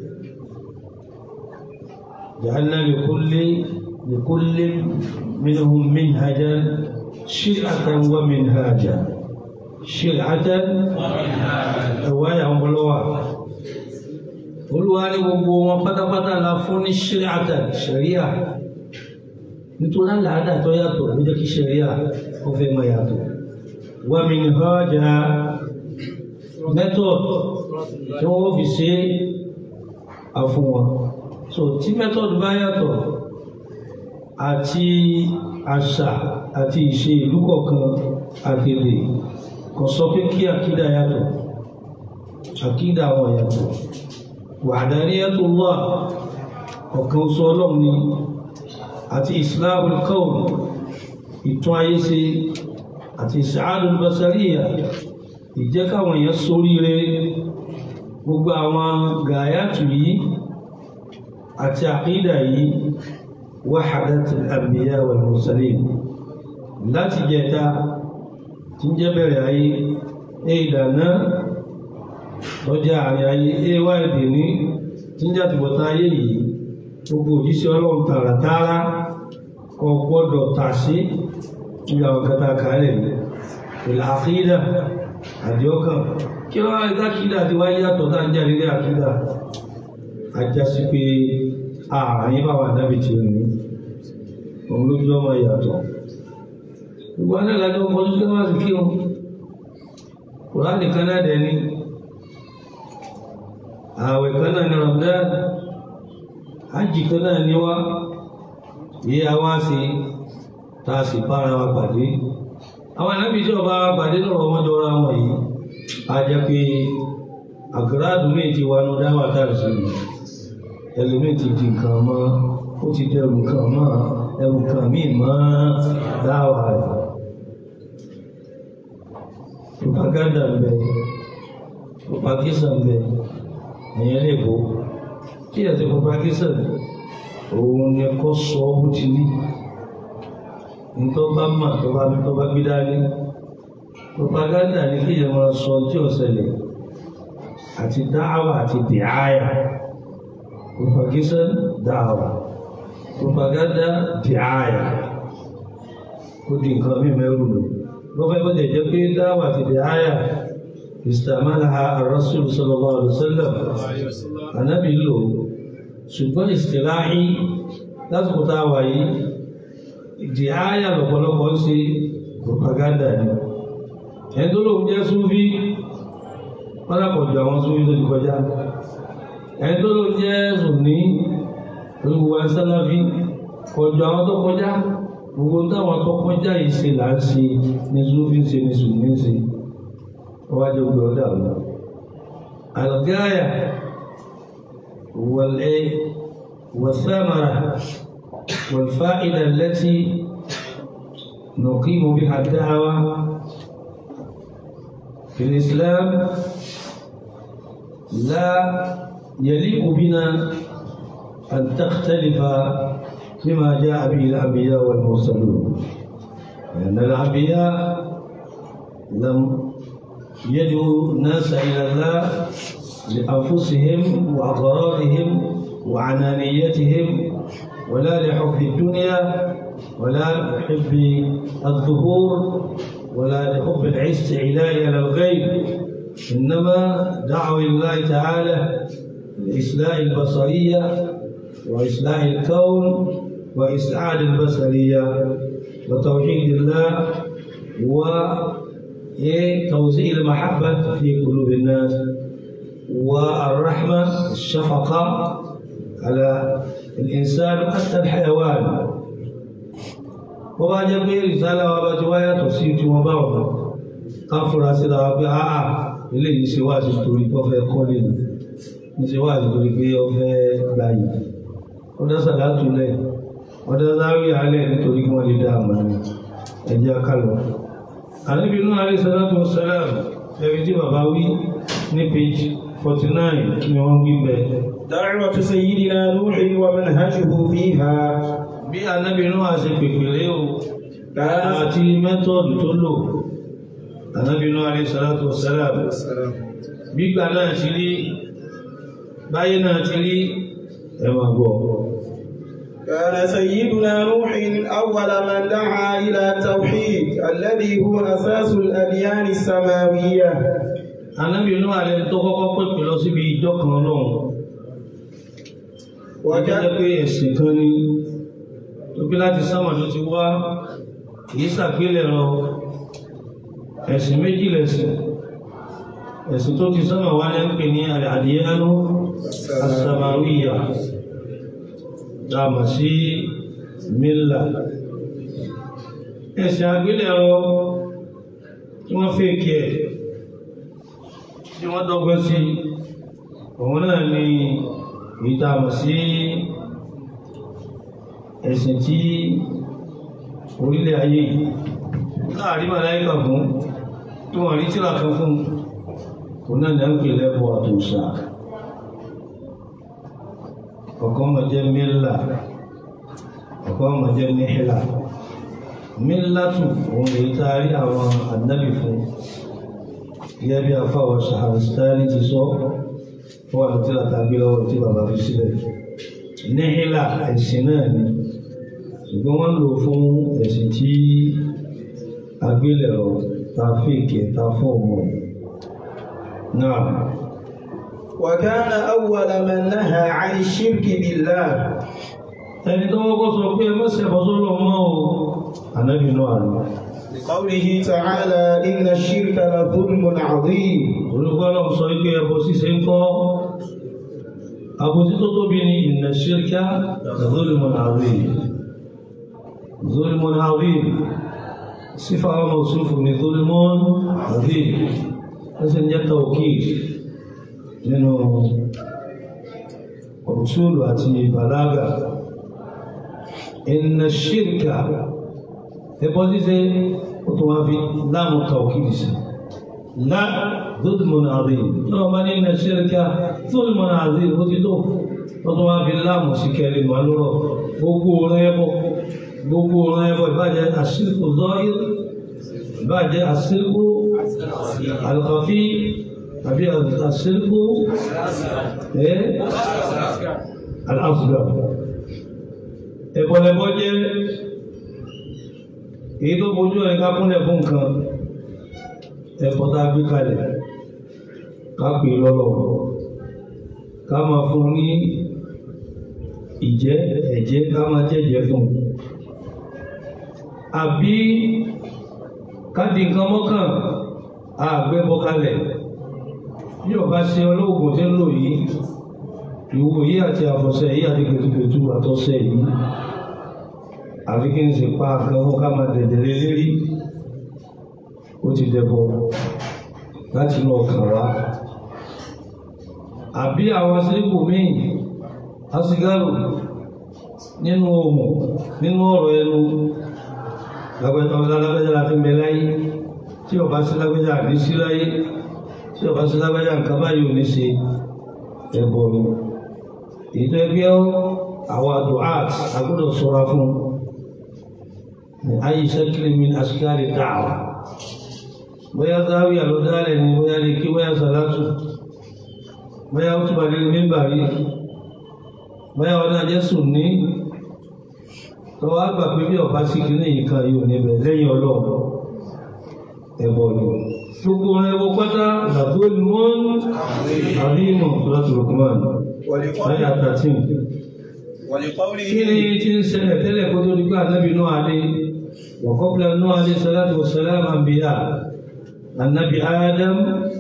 jàǹdà lèkólé lèkólé minhum minhaja shir'atan wa minhaja shir'atan ẹ̀wá yà ń bọ́lọ́wà olúwa ní gbogbo wọn pátápátá la fún ní ṣíríàtà ṣẹ̀ríà nítorí àlàádà tó yàtọ̀ ló jẹ́ kí ṣẹ̀ríà ó fẹ́ máa yàtọ̀ wà mí ní hajjá method tí wọ́n fi ṣe àfún wọn so tí method bá yàtọ̀ àti àṣà àti ìṣe ìlú kọ̀ọ̀kan àgbègbè kò sọ pé kí àkídà yàtọ̀ àkídà wọn yàtọ̀ wahdaniyatullah ọ̀kan oṣù ọlọ́run ni àti islahul qawl ìtún ayé ṣe àti sa'adul basariya ìjẹ́ káwọn èèyàn sóríire gbogbo àwọn gàyàtù yìí àti àkídà yìí wahadatul anbiya wal mursalin láti jẹta tí ń jẹ́ bẹ̀rẹ̀ ayé ìdáná lọ́jà àrin ayé ẹwà èdè ní tí ń jáde bọ̀tá ayé yìí gbogbo òjíṣẹ́ ọlọ́run tààràtààrà kò gbọ́dọ̀ tà sí ibi àwọn kẹta kàálẹ̀ ní ìlàkídà àdíọ́kàn kí wọ́n rí dákídà tí wáyé yàtọ̀ tá ń jáde ní àkídà ajá sí pé ààrin bá wà dábì tí ó ní òun lójú ọmọ ìyàtọ̀ gbogbo aláìlájọ́ ọmọ ojú tó wá sí kí wọn kùránì kan náà dẹ̀ ní ààwẹ̀ kan náà ní Ramadan hajji kan náà ní wá yí a wá sí tá a sì bára wa pàdé àwọn ànábì tí ọba wa pàdé lọ́rọ̀ ọmọdé ọ̀rọ̀ àwọn yìí a jẹ́ pé àgírádùn mi ti wà ní dáwà táà sí mi ẹlòmíì ti di nǹkan mọ́ ó ti dẹrù nǹkan mọ́ ẹrù kan míì mọ́ dáwà rẹ̀ propaganda ń bẹ propagation ń bẹ ẹ̀yẹn lè bó kí ẹ̀ ti propagation òun ni kò sọ bó ti ní nítorí bá mà tó bá tó bá gbé dání propaganda ni kí ẹ̀ máa sọ tí ò ṣẹlẹ̀ àti dáhàwà àti dìáyà propagation dáhàwà propaganda dìáyà ó di nǹkan mí mẹ́rù lò lọ́fẹ́ bó jẹ́ pé dáhàwà àti dìáyà istamaalaha ar-rasul sallallahu alaihi wasallam anabi lò ṣùgbọ́n ìsìláhí lásìkò tá a wà yìí dìáyà lọ́pọ̀lọpọ̀ ń ṣe propaganda ni ẹni tó lóun jẹ́ súnfí pálákọ̀jọ àwọn súnfí tó ti kọjá ẹni tó lóun jẹ́ sùnní olùwà sálàfí kọjọ àwọn tó kọjá gbogbo táwọn tó kọjá yìí ṣe là ń ṣe ní súnfí ṣe ní sùnní ṣe wájú gbé ọdẹ àlọ àlùgáyà wọlé wọsámàrà والفائدة التي نقيم بها الدعوة في الإسلام لا يليق بنا أن تختلف فيما جاء به الأنبياء والمرسلون لأن الأنبياء لم يدعوا الناس إلى الله لأنفسهم وأغراضهم وعنانيتهم ولا لحب الدنيا ولا لحب الظهور ولا لحب الاستعلاء على الغيب إنما دعوا الله تعالى لإصلاح البصرية وإصلاح الكون وإسعاد البصرية وتوحيد الله وتوزيع المحبة في قلوب الناس والرحمة الشفقة على الإنسان حتى الحيوان وما جميع رسالة وما جوايا تصيب وما káfúra síra wa pé áà eléyìí ṣe wáàsí torí pé ó fẹ́ kọ́lé nù ní ṣe wáàsí torí pé ó fẹ́ gbayì ó dá sàlátù lẹ̀ ó dá záwí alẹ̀ nítorí kí wọ́n lè dá àmà ní ẹjẹ́ akálọ̀. àníbi inú alẹ́ sàlátù sàlám ẹ̀rí tí bàbá wí ní page forty nine ni wọ́n wí bẹ́ẹ̀. دعوة سيدنا نوح ومنهجه فيها bí anábì inú àṣẹ pèpèrè o كان àti mẹ́tọ́ọ̀dù tó lò anábì inú alẹ́ sàlátù sàlám gbígbà náà ti rí báyé náà ti rí ẹ máa gbọ́. كان سيدنا نوح أول من دعا إلى التوحيد الذي هو أساس الأديان السماوية Ànábì inú ààrẹ tó kọ́kọ́ pèpè lọ síbi ìjọ kan lọ́hùn. Wọ́n jẹ́ وجاء pé ẹ̀sìn kan ní tó bí láti sánmà ló ti wá kìí ṣàgbélẹ̀rọ ẹ̀sìn méjì lẹ̀sìn. Ẹ̀sìn tó ti sánmà wá ní ń pè ní àdìyánú àsàmàwíyà dáàmà sí mílà. Ẹ̀sìn àgbélẹ̀rọ tí wọ́n fẹ́ kí ẹ̀ tí wọ́n dọ́gbẹ́ sí òun náà ni ìtàmù sí ẹ̀sìn tí orílẹ̀ ayé láàrin màláíkà fún tí wọ́n rí tíra kan fún òun náà ni a ń pè lẹ́bọ̀ àtòsà ọ̀kan mọ̀ jẹ́ mílà ọ̀kan mọ̀ jẹ́ níhìlà mílàtù òun lè taari àwọn ànábì fún gẹ́gẹ́ bí afáwọ̀ Ṣahrastani ti sọ ó wà lótí àtàgbé lọ́wọ́ tí bàbá fi sílẹ̀ níhìlà ẹ̀sìn náà ni ṣùgbọ́n wọ́n lò fún ẹ̀sìn tí agbélẹ̀rọ ta fèkè ta fọ́ọ̀mù náà وكان أول من نهى عن الشرك بالله ẹni tó wọ́pọ̀ sọ pé mẹ́sẹ̀ bọ́sọ́lọ́ mọ́ o ànábì náà àná لقوله تعالى إن الشرك لظلم عظيم olùgbọ́lọ̀ sọ pé ẹbọ ṣíṣe ń kọ́ àbòsí tó tóbi ní inna shirka zulmun azim zulmun azim sífà wọn mọ̀súfù ní zulmun azim ẹsẹ̀ ń jẹ́ tawkid nínú usulu àti balaga inna shirka ẹbọ ṣíṣe ó tún wá fi láàmú tawkid sí لا ظلم عظيم لو من إن الشرك ظلم عظيم وتدو وطبعا في الله مسكر والورو gbogbo ọ̀rọ̀ ẹbọ gbogbo ọ̀rọ̀ ẹbọ ìbàjẹ́ àṣírkù zahir ìbàjẹ́ àṣírkù alkhafi àbí àṣírkù ẹ́ al-asghar ẹbọlẹbọ jẹ́ èyí tó bojú ẹ̀ ká kúnlẹ̀ fún nǹkan ẹ̀kọ́ tá a gbé kalẹ̀ ká pè lọ́lọ́ ká máa fún ní ìjẹ́ ẹ̀jẹ́ ká máa jẹ́jẹ́ fún àbí ká di nǹkan mọ́kàn àgbẹ́bọ́ kalẹ̀ bí ọba ṣe olóògùn tí ń lò yìí ìwò yìí àti àfọ̀ṣẹ yìí àti gbẹtugbẹtu àtọ́ṣẹ yìí àfi kí n sì pa nǹkan fún ká máa dẹ̀dẹ̀ lé lérí ó ti dẹbọ láti inú ọkàn wá àbí àwọn síríkù míì asigaru nínú ohùn nínú ọ̀rọ̀ ẹnu lágbẹ́jọ́ lágbẹ́jọ́ la fi ń bẹ láyé tí ọba sí lágbẹ́jọ́ àbí sí láyé tí ọba sí lágbẹ́jọ́ nǹkan báyìí ò ní ṣe ẹbọ ni èyí tó ẹgbẹ́ àwọn àdùát agbọ́dọ̀ ṣọ́ra fún ayé sẹ́kìlì min askari da'wa bóyá záwíyà ló dálẹ̀ ni bóyá lè kí bóyá sàlátù bóyá ó túbà lè mímbà rí bóyá wọn náà jẹ́ sùn ní tó wá gbà pé bí ọba sí kìíní yìí kan yóò níbẹ̀ lẹ́yìn ọlọ́run ẹ̀bọ ni gbogbo ẹbọ pátá làtó limọ́n àríyìnmọ̀ láti Luqman láyà thirteen ولقوله kí ni tí ń ṣẹlẹ̀ tẹ́lẹ̀ kó tó di pé ànábì náà alẹ́ وقبل نوح عليه الصلاة والسلام أنبياء النبي آدم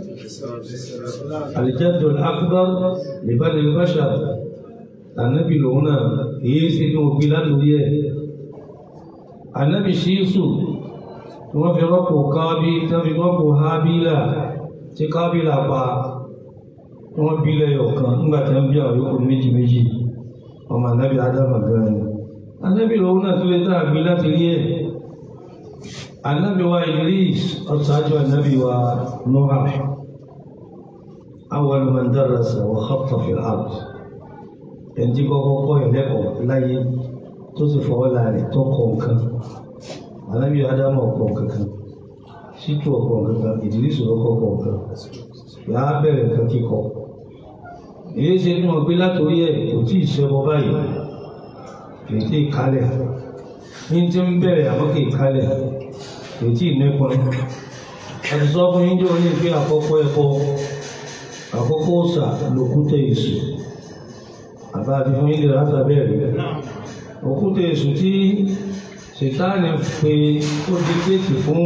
الجد الأكبر لبني البشر النبي لونا يسي نوبيلا نويه النبي شيسو wọ́n fi rọ́pò kábí tán fi rọ́pò hábílà tí kábílà pa wọ́n bí lẹ́yọ̀ kan nígbà tí wọ́n bí àwọn yòókù méjì méjì ọmọ anábì ádámà gan ni anábì lòun náà tó lè tá àgbé láti rí ẹ̀ anábì wa Idris ọ̀sájú anábì wa Nuh awwal man darasa wa khatta fil ard ẹni tí kọ́kọ́ kọ́ ẹ̀lẹ́kọ̀ọ́ láyé tó sì fọwọ́ láàrin tó kọ̀ nǹkan anábì ádámà ọ̀kọ̀ kankan ṣítù ọ̀kọ̀ kankan Idris ọ̀kọ̀ kankan yà á bẹ̀rẹ̀ nǹkan kíkọ èyí ṣe fún ọ pé látòrí ẹ̀ kò tí ì ṣẹbọ báyìí kì í tí ì kálẹ̀ ní tí ń bẹ̀rẹ̀ àmọ́ kì í kálẹ̀ kì í tí ì nípọn àti sọ fún yín jẹ́ oní pé àkọ́kọ́ ẹ̀kọ́ àkọ́kọ́ ọ̀sà lòkútẹ̀ èṣù àbá àti fún yín lè látà bẹ́ẹ̀ òkútẹ̀ èṣù tí ṣètáàní pé ó di kéèkì fún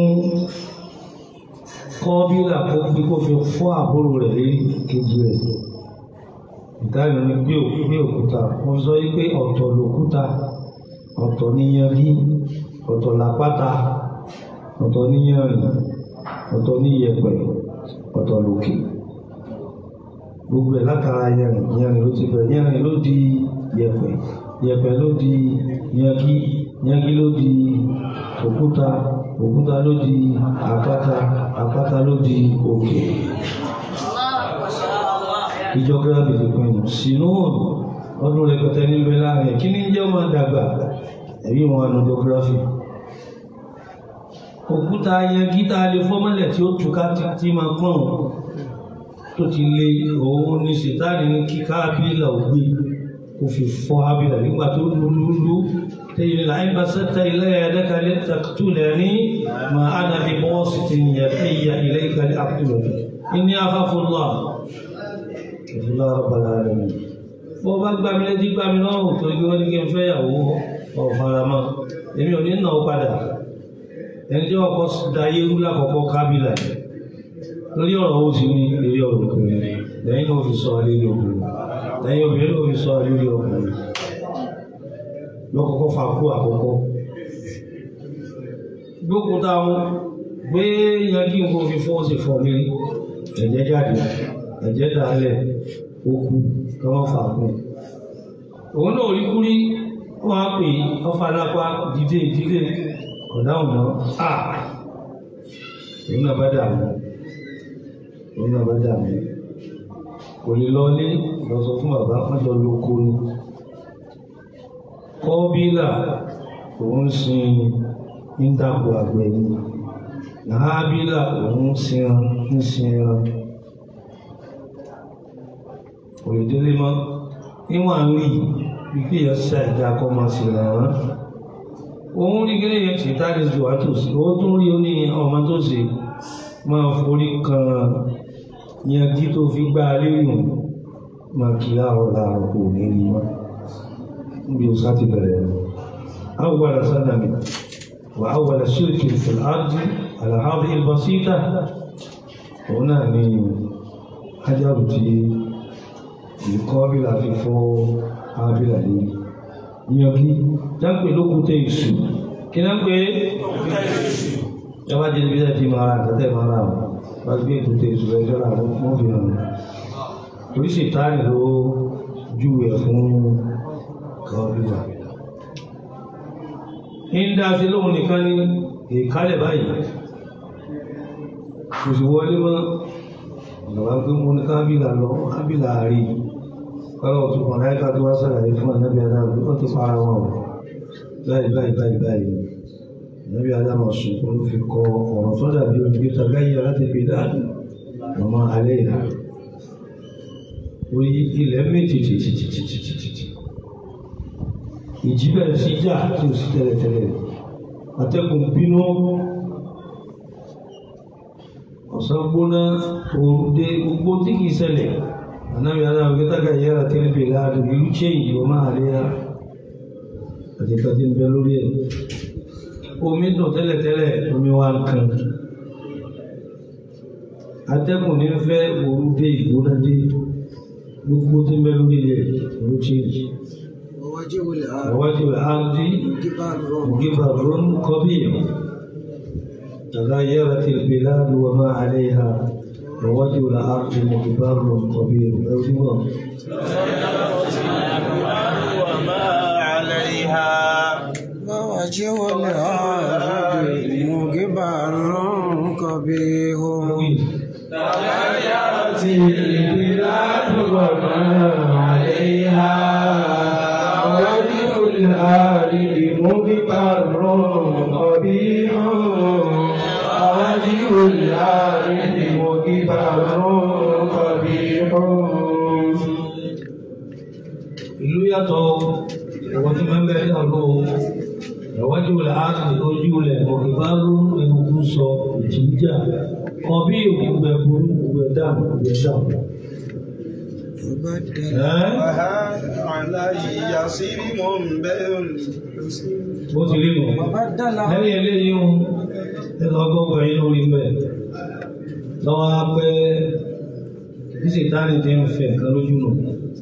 kọ́bílà kó fi kó fi fọ́ àbúrò rẹ̀ lé kejì rẹ̀ ìdáhùn ní gbé gbé òkúta mo sọ yí pé ọ̀tọ̀ lòkúta ọ̀tọ̀ níyanrí ọ̀tọ̀ làpáta ọ̀tọ̀ níyanrìn ọ̀tọ̀ níyẹ̀pẹ̀ ọ̀tọ̀ lòkè gbogbo ẹ̀ látara yanrìn yanrìn ló ti bẹ̀rẹ̀ yanrìn ló di yẹ̀pẹ̀ yẹ̀pẹ̀ ló di yangi yangi ló di òkúta òkúta ló di àpáta àpáta ló di òkè geography ti pinnu sínú ọdún rẹpẹtẹ níbẹ̀ láàrin kí ní jẹ́ ọmọ dàgbà ẹ̀rí wọn àná geography òkúta yẹn gíta lè fọ́mọ́lẹ̀ tí ó túká tí máa pọ̀n tó ti lé òun ní sìtáàlì ní kí kábílà ò gbé kó fi fọ́ ábílà nígbà tó lúlúlú tẹ́yìn láì bá sẹ́tà ilé ẹ̀ẹ́dẹ́kalẹ̀ tàkítúlẹ̀ ní ma á nàbí bọ́ọ̀sì ti yẹ ẹ̀yà ilé ìkàlẹ̀ àkúlẹ̀ ní afáfúnlá ìfúnlá rọ̀bàlá rẹ̀ mi bó bá gbá mi létí gbá mi lọ́rùn tó gbé wọ́n ní kí n fẹ́ yàwó ọ̀faramọ́ èmi ò ní nà ó padà ẹni tí wọ́n kọ́ da yéwú lákọ̀ọ́kọ́ kábílà yìí lórí ọ̀rọ̀ ó ti ní eré ọ̀rọ̀ obìnrin lẹ́yìn náà fi sọ alẹ́ obìnrin lẹ́yìn obìnrin náà fi sọ alẹ́ ọkùnrin lọ́kọ̀ọ́kọ́ fa kú àkọ́kọ́ gbókun táwọn gbé yanjú nǹkan fi fọ́ sí fọ́ mi ẹ̀jẹ̀ jáde ẹ̀jẹ̀ dálẹ̀ ó kú káwọn fà kú òun náà rí kúrí wọn á pè ọfà lápá dìde ìdílé ọ̀dáhùn náà à òun náà bá dààmú òun náà bá dààmú kò lè lọlé lọ sọ fún bàbá mọ́jọ ló kó ní kọ́bílà òun sin ń dàpọ̀ àgbẹ̀ ni nàábílà òun sin ń sin ẹran kò lè délé mọ́ níwọ̀n ń rí bí kí èèyàn ṣe àìdá kọ́ máa sì ràn án òun rí gẹ́gẹ́ yẹn tí táàdì jù wá tòsí ó tún rí ó ní ọmọ tó ṣe máa forí kan yanjú tó fi gbá a lérí hùn máa kí láàárọ̀ láàárọ̀ kò ní rí mọ́ níbi ó sá ti bẹ̀rẹ̀ rẹ̀ awwala sanami wa awwala shirki fil ardi ala hadhihi al-basita òun náà ní hajaru tí ìkọ́bílà fi fọ́ ábílà lérí yanjú dáńpé lókúté ìṣù kí náà pé ẹ wá jẹ́ ibi tẹ́ fi máa ra àtẹ́tẹ́ máa ra wọn wá gbé èkúté ìṣù ẹjọ́ rà wọ́n fi hàn oríṣi táàrí ló júwe fún kọ́bílà ń dá sí lóhun nìkan ní ìkálẹ̀ báyìí kò sì wọlé mọ́ ìjọba pé mo ní kábílà lọ kábílà rí kọ́lọ́ tó kàn láyé ká tó wá sàlàyé fún ànábì adáàbò ó ti para wọn o báyìí báyìí báyìí báyìí ànábì adáàbò sùn ló fi kọ ọ̀rọ̀ tó dàbí ojú tagayé láti fi dáàbò ọmọ alẹ́ ìlà orí ilẹ̀ méjì tìtìtìtìtìtì ìjì bẹ̀rẹ̀ sí jà tí o sì tẹ́lẹ̀tẹ́lẹ̀ atẹ́kùn bínú ọ̀sán gbóná òru dé gbogbo tí kìí ṣẹlẹ̀ ànábi aláwọ̀ kẹtàkà yára tẹ́lẹ̀ bèèrè àdùn ìlú change ọmọ àríyá àti ìtọ́jú ń bẹ lórí ẹ̀ omi dùn tẹ́lẹ̀tẹ́lẹ̀ omi wa kan atẹ́kùn ní fẹ́ òru dé ìgbóná dé gbogbo tí ń bẹ lórí ẹ̀ ìlú change. ووجه الأرض ووجه الأرض جبال جبر قبيح تغيرت البلاد وما عليها ووجه الأرض مجبر قبيح أيوة. وما عليها ووجه الأرض مجبر قبيح تغيرت البلاد وما عليها ووجه الأرض مغبر قبيح ووجه الأرض مغبر قبيح ìlú yàtọ̀ ẹ̀wọ̀n tí máa ń bẹ̀rẹ̀ náà lọ ìwájú rẹ̀ á sì lójú rẹ̀ ọ̀gbìn bá rú egungun sọ ìjìjà kan bí òkúgbẹ burú òkúgbẹ dáàmú òkúgbẹ dáàmú. فبدل ẹ́ وهذا علي يصير منبه bó ti rí nù. وبدل lẹ́yìn eléyìí ń nínú ọgọ́gbọ̀n yìí lórí mẹ́ lọ́wọ́ á pẹ́ bí sètáni ti ń fẹ́ nǹkan lójú nù.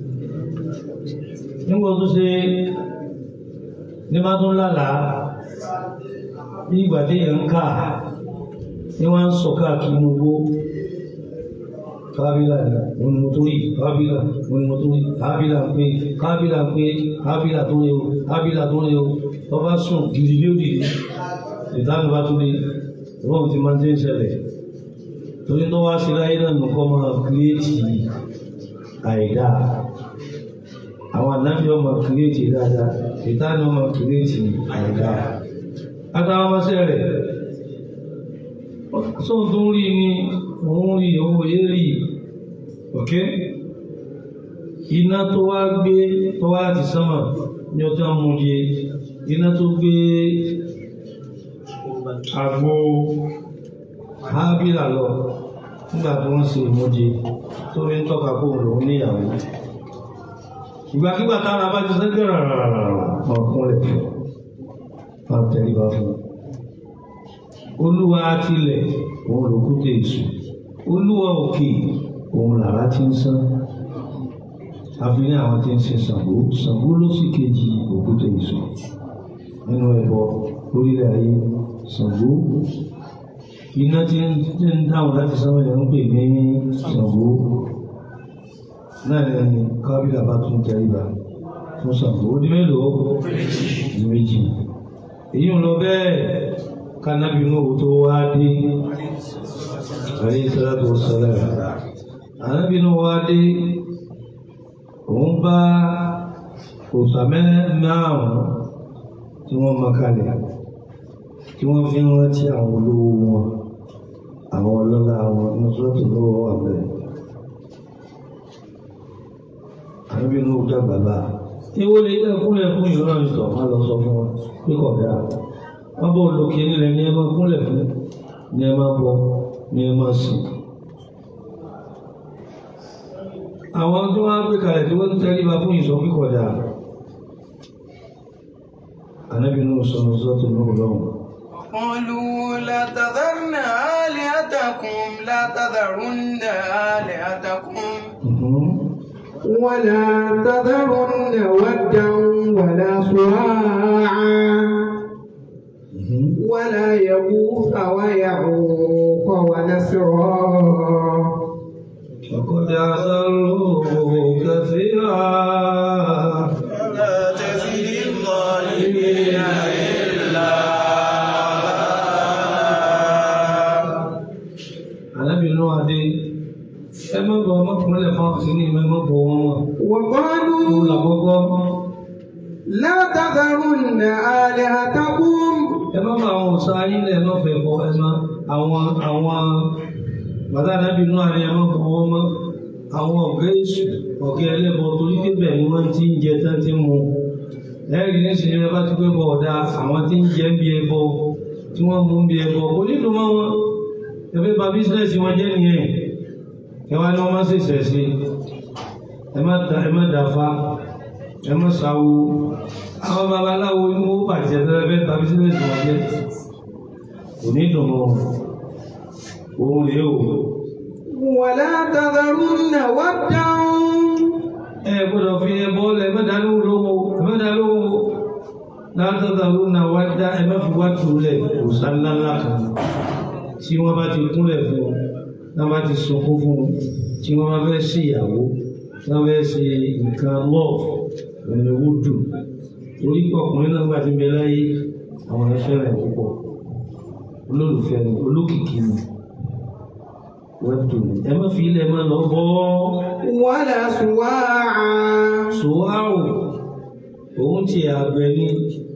nígbà tó ṣe ní bá tún lálàá bí ìgbà tí èèyàn ń kà ní wọ́n ń sọ káàkiri inú owó kábílà ni òun ni mo tó rí kábílà òun ni mo tó rí kábílà ń pé kábílà ń pé kábílà tó rí o kábílà tó rí o lọ́ba sùn gidi bí ó dìde ìdáhùn bá tó rí ìwọ́n ti máa ń tẹ́ ń ṣẹlẹ̀ torí tó wá sí láyé náà nǹkan máa kírètì àìdá àwọn ànábì ọmọ kírètì dáadáa ìdáhùn ọmọ kírètì àìdá àtàwọn ọmọọṣẹ́ rẹ̀ sóhun tó ń rí ni òun rí owó yé rí ok iná tó wá gbé tó wá láti sánmà ní ọjọ́ múye iná tó gbé àgbo hábílà lọ nígbà tí wọ́n ṣe ìmúje tó ní tọ́ka kó lòun níyàwó ìgbàkígbà tára bá ti sẹ́gbẹ̀ rárá ọkùnrin máa tẹríba fún olúwa tilẹ̀ òun lòkúté èṣù olúwa òkè òun làrá ti ń sán àfi ní àwọn tí ń ṣe Ṣàngó Ṣàngó ló sì kejì òkúté èṣù nínú ẹbọ lórílẹ̀ ayé Ṣàngó iná tí ń tí ń dáhùn láti sánmọ̀ yẹn ń pè ní Ṣàngó náà ni kábílà bá tún tẹríba fún Ṣàngó ó di mélòó di méjì èyí ń lọ bẹ́ẹ̀ kánábì inú owó tó wá dé àrí sọ́dọ̀ tó sọ́dọ̀ ànábì inú wá dé òun bá òòsà márùn-ún tí wọ́n mọ kalẹ̀ tí wọ́n fi ń rántí àwọn olówó wọn àwọn ọlọ́lá wọn ní sọ́ọ̀tù lọ́wọ́ wà bẹ́ẹ̀. ànábì inú dàgbà bá ewo lè dẹ́ kúnlẹ̀ fún ìran ìtọ̀ má lọ sọ fún wọn pé kọ̀ dáa wọ́n bọ̀ lókè nílẹ̀ ní ẹ máa kúnlẹ̀ fún ní ẹ máa bọ ní ẹ máa sìn. àwọn tí wọ́n á gbé kalẹ̀ tí wọ́n ń tẹríba fún ìsọ̀ kíkọ̀ dáa ànábì inú sọ̀rọ̀ sọ́ọ̀tù lọ́wọ́ lọ́wọ́. قالوا لا تذرن آلهتكم لا تذرن آلهتكم ولا تذرن ودا ولا سواعا ولا يغوث ويعوق ونسرا وقد أضلوا كثيرا لا تزد الظالمين إلا alábìnrin wa dé ẹ má bọ ọmọkùnrin fún ọkùnrin ní ìmọ̀ ẹ má bọ wọn wọn. وقالوا òun làkọ́kọ́ لا تذرن آلهتكم ẹ má bọ àwọn ọ̀sán ayé lẹ̀ ẹ má fẹ́ bọ ẹ má àwọn àwọn bàtà alábìnrin wa ni ẹ má bọ wọn mọ́ àwọn ọ̀gá èṣù ọ̀gá ẹlẹ́bọ torí pé bẹ́ẹ̀ ni wọ́n ti ń jẹ tán ti ń mu lẹ́yìn ní sinmi ẹ bá ti pé bọ̀ ọ̀dà àwọn tí ń jẹ ń bí ẹbọ tí wọ́n mú ń bí ẹbọ kò nílùú mọ́ wọn ẹ fẹ́ bà bísíǹnẹ̀sì wọn jẹ́ nìyẹn ẹ wá ní wọn má ṣèṣẹ̀ sí ẹ má da ẹ má dàfa ẹ má ṣàwo àwọn babaláwo inú ó bàjẹ́ tẹ́lẹ̀ fẹ́ bà bísíǹnẹ̀sì wọn jẹ́ kò ní dùn mọ́ òun rèé o ولا تذرن ودا ẹ gbọ́dọ̀ fi ẹbọ lẹ ẹ má dá lóhùn lówó ẹ má dá lóhùn látọ̀dà ló na wá dá ẹ má fi wá túlẹ̀ òòsàn ńláńlá kan tí wọ́n bá ti kúnlẹ̀ fún un tí wọ́n bá ti sunkún fún un tí wọ́n bá fẹ́ ṣe ìyàwó tí wọ́n fẹ́ ṣe nǹkan lọ́ọ̀ ẹni owó dùn torí pé ọkùnrin náà gbà tí ń bẹ láyé àwọn ẹ̀ fẹ́ràn ẹ̀ púpọ̀ olólùfẹ́ ni olókìkí ni wọ́n dùn ní ẹ má fi ilẹ̀ má lọ bọ́ ولا سواعا sòwáwò òun ti àgbẹ̀ ni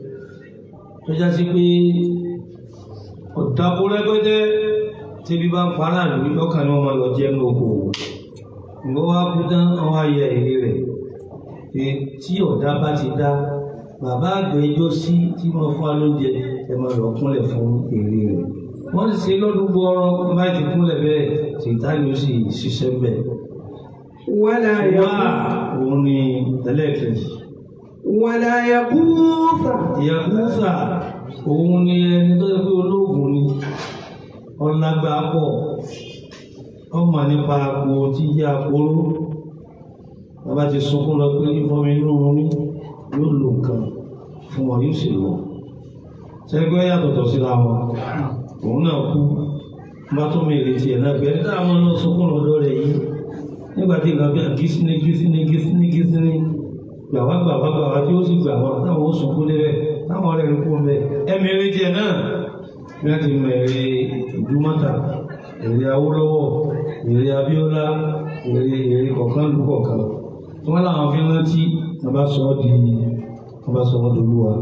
tó já sí pé ọ̀dàpọ̀ rẹpẹtẹ tíbi bá ń para lórí lọ́kàn ni wọ́n máa lọ jẹ́ ní oko ìwọ́ wá kú tán àwọn ayẹ èrè rẹ̀ pé tí ọ̀dà bá ti dá bàbá àgbẹ̀ ijó sí tí wọ́n fún wa lóúnjẹ ẹ máa lọ kúnlẹ̀ fún èrè rẹ̀ wọ́n ti ṣe lọ́dún gbọ́ọ́rọ́ bá ti kúnlẹ̀ bẹ́ẹ̀ tìtánì ó sì ṣiṣẹ́ bẹ́ẹ̀ ولا wá يغوث òun ni ẹlẹ́ẹ̀kejì ولا يغوث ìyàkúfà òun ni ẹni tó yẹ pé olóògùn ni ọlágbá pọ̀ ọmọ nípa àpò tí yá àpòrò bàbá ti sunkún lọ pé ìfọmi inú wọn ní yóò lo nǹkan fún wọn yóò sì lọ sẹgbẹ́ yàtọ̀tọ̀ síra wọn òun náà kú bá tó mi ìrètí ẹ̀ náà pé ẹ dáhùn náà sunkún lọ́dọ̀ rẹ̀ yìí nígbà tí nǹkan bí gísíní gísíní gísíní gísíní gbàwá gbàwá gbàwá tí ó sì gbà wọn táwọn ó sunkún débẹ̀ táwọn ọ̀rẹ́ rẹ̀ kú bẹ̀ ẹ̀mí eré jẹ náà bí wọ́n ti mọ èrè ìdúmọ́ta èrè Awólọ́wọ̀ èrè Abíọ́lá èrè èrè kọ̀ọ̀kan lù kọ̀ọ̀kan tí wọ́n láwọn fi rántí wọ́n bá sọ ọ́ di wọ́n bá sọ wọ́n dolúwa.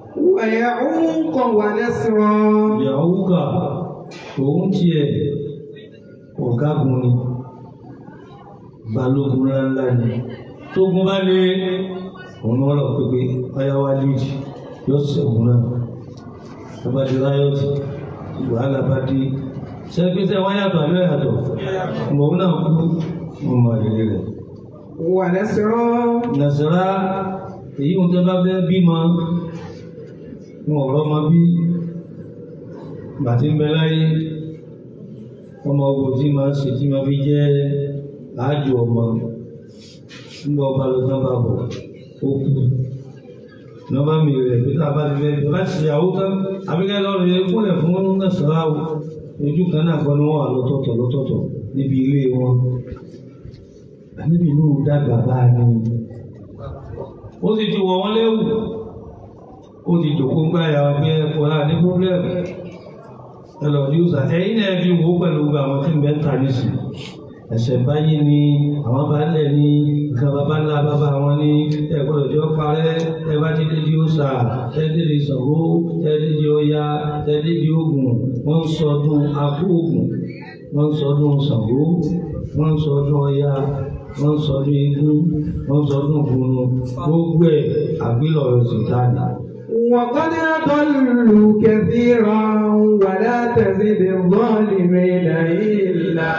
ويعوق ونسرا ìyàwó kà òun tiẹ̀ ọ̀gágun ni balógun ńláńlá ni tógun bá lé òun ni wọ́n lọ pépé ọyá wa líìdì yóò ṣẹ́gun náà ọba di ráyọ̀tì wàhálà bá dé sẹ́gbẹ́sẹ́ wọ́n yàtọ̀ àbẹ́ yàtọ̀ mọ̀ náà kú mọ̀ mọ̀ èrè rẹ̀. ونسرا nàṣàrà èyí ń tẹ́ bá fẹ́ bímọ wọn ọ̀rọ̀ ọmọ bí bàtí ń bẹ láyé ọmọ ogun tí máa ń ṣe tí máa fi jẹ́ àájò ọmọ nígbà ọba lọ tán bá bọ̀ ó kú nọmba mi rẹ̀ pé tá a bá ti fẹ́ bá ti ṣèyàwó tán àbíkẹ́ lọ́rọ̀ yẹn kúnlẹ̀ fún nàṣàrà ojú kan náà kọ́ ni wọ́n wà lọ́tọ̀ọ̀tọ̀ lọ́tọ̀ọ̀tọ̀ níbi ilé wọn níbi inú dàgbà bá a ní ó sì ti wọ̀ wọ́n léwu ó ti jòkó gbá ya pé ẹ̀kọ́ náà ní pọ́blẹ́mù ẹ lọ ní ọ̀sà ẹ̀yin náà fi wò ó pẹ̀lú gbogbo àwọn tí ń bẹ́ ń ta nísì ẹ̀sẹ̀ báyìí ni àwọn baálẹ̀ ní nǹkan bàbá ńlá bàbá wọn ní ẹ̀gbọ́dọ̀ jọ parẹ́ ẹ bá ti dédé ọ̀sà ẹ dédé Ṣàngó ẹ dédé Ọya ẹ dédé Ògún wọ́n ń sọdún akó Ògún wọ́n ń sọdún Ṣàngó wọ́n ń sọdún Ọya wọ́n ń sọdún eégún wọ́n ń sọdún ògùnù gbogbo ẹ̀ àgbélọ̀rọ̀ sìtáàdì. وقد أضلوا كثيرا ولا تزد الظالمين إلا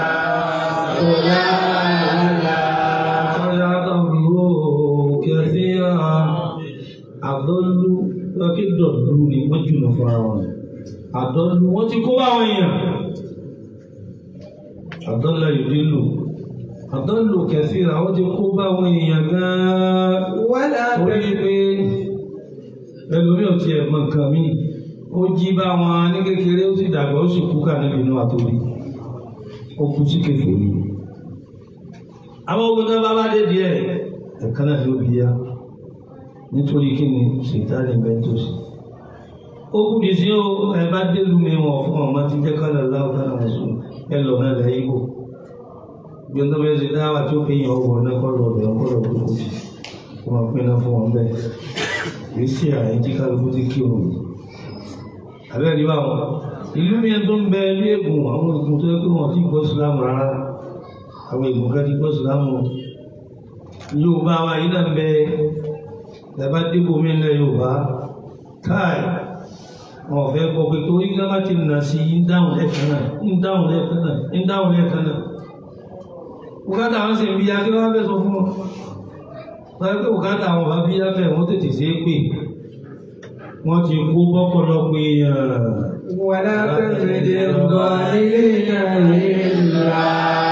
ضلالا Ọ̀yá àdọ̀lù kẹfíà àdọ́lù lọ́kì dọ̀lù ni wọ́n jùlọ fúnra wọn. Àdọ́lù wọ́n ti kó báwọn èèyàn. Àdọ́lù ìdílù. Àdọ́lù kẹfíà wọ́n ti kó báwọn èèyàn gan-an. ولا Orí تزد pé ẹlòmíì ò tiẹ̀ mọ nǹkan míì. Ó jí bá wọn ní kékeré ó sì dàgbà ó sì kú kà níbi inú àtòrí. Ó kú sí kékeré àwọn ogun tó bá bá dé díẹ̀ ẹ̀kan náà ló bí yá nítorí kí ni ṣètàlẹ̀ mẹ́tòsí ó kú di sí ó ẹ bá délu mi wọn fún ọmọ tí jẹ́ kálẹ̀ láwùjọ náà wọ́n sùn ẹ lọ náà lẹ́ yíbò bí ọdún bẹ́ẹ̀ ṣe dáwà tí ó fi yàn ọwọ́ náà kọ́ lọ bẹ̀ ọkọ́ lọ kó kó sí kó máa pín náà fún wọn bẹ́ẹ̀ kì í sí àyè tí kálukú ti kí òun àbẹ́rẹ́ ní báwọn ìlú mi tó ń bẹ ní ègùn àwọn ègùn tó yẹ kó wọn ti gbọ́ sílámù rárá àwọn ègùn kan ti gbọ́ sílámù yorùbá wa yìí náà ń bẹ ẹ̀bá débò mí lẹ yorùbá káì wọn ò fẹ́ gbọ́ pé torí ká bá ti nà sí ń dáhùn lẹ́ẹ̀kan náà ń dáhùn lẹ́ẹ̀kan náà ń dáhùn lẹ́ẹ̀kan náà bùkátà àwọn sì ń bí akérè wọn fẹ́ sọ fún wọn wọ́n pé bùkátà àwọn bá bí afẹ́ wọn tètè ṣe é pè wọ́n ti kó bọ́pọ̀lọpọ̀ èèyàn. ولا تزد الظالمين إلا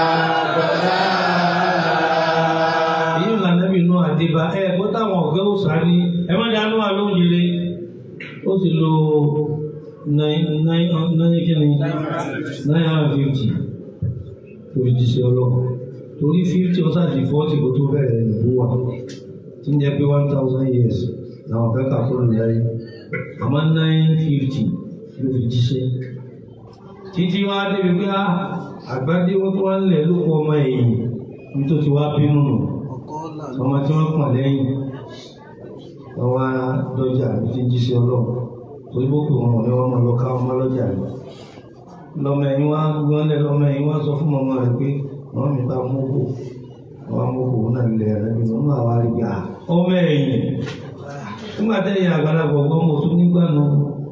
ضلالا èyí ńlá nẹ́bí inú àdébá ẹ kó táwọn ọ̀gá ó sáré ẹ má dáná wà lóhùn yẹlé ó sì lo nine nine nine kíni nine hundred fifty torí ti ṣe ọlọ́kọ̀ torí fifty ọ̀sán àti forty kò tó bẹ̀rẹ̀ ìlú wa tí ń jẹ́ pé one thousand years làwọn fẹ́ kà fún mi láyé àmọ́ nine fifty ló fi jíṣẹ́ títí wá débi pé ah, àgbádé wọn tó wá ń lẹ̀ ló kọ ọmọ ẹ̀yìn nítorí wá bínú nù ọmọ tí wọ́n pọ̀ lẹ́yìn wọ́n wá dọ́jà tí ń jíṣẹ́ ọlọ́run torí bó pè wọ́n ní wọ́n máa lọ ká ọmọ lọ́jà rẹ̀ lọ́mọ ẹ̀yìn wá gbọ́n lẹ̀ lọ́mọ ẹ̀yìn wá sọ fún ọmọ rẹ̀ pé wọ́n mi bá mọ́kò wọ́n mọ́kò náà lẹ̀ rẹ̀ bí wọ́n máa wá rí gbà ọmọ ẹ̀yìn nígbà tẹ́yìn àgbàlagbà ọgbọ́n mo tún nígbà náà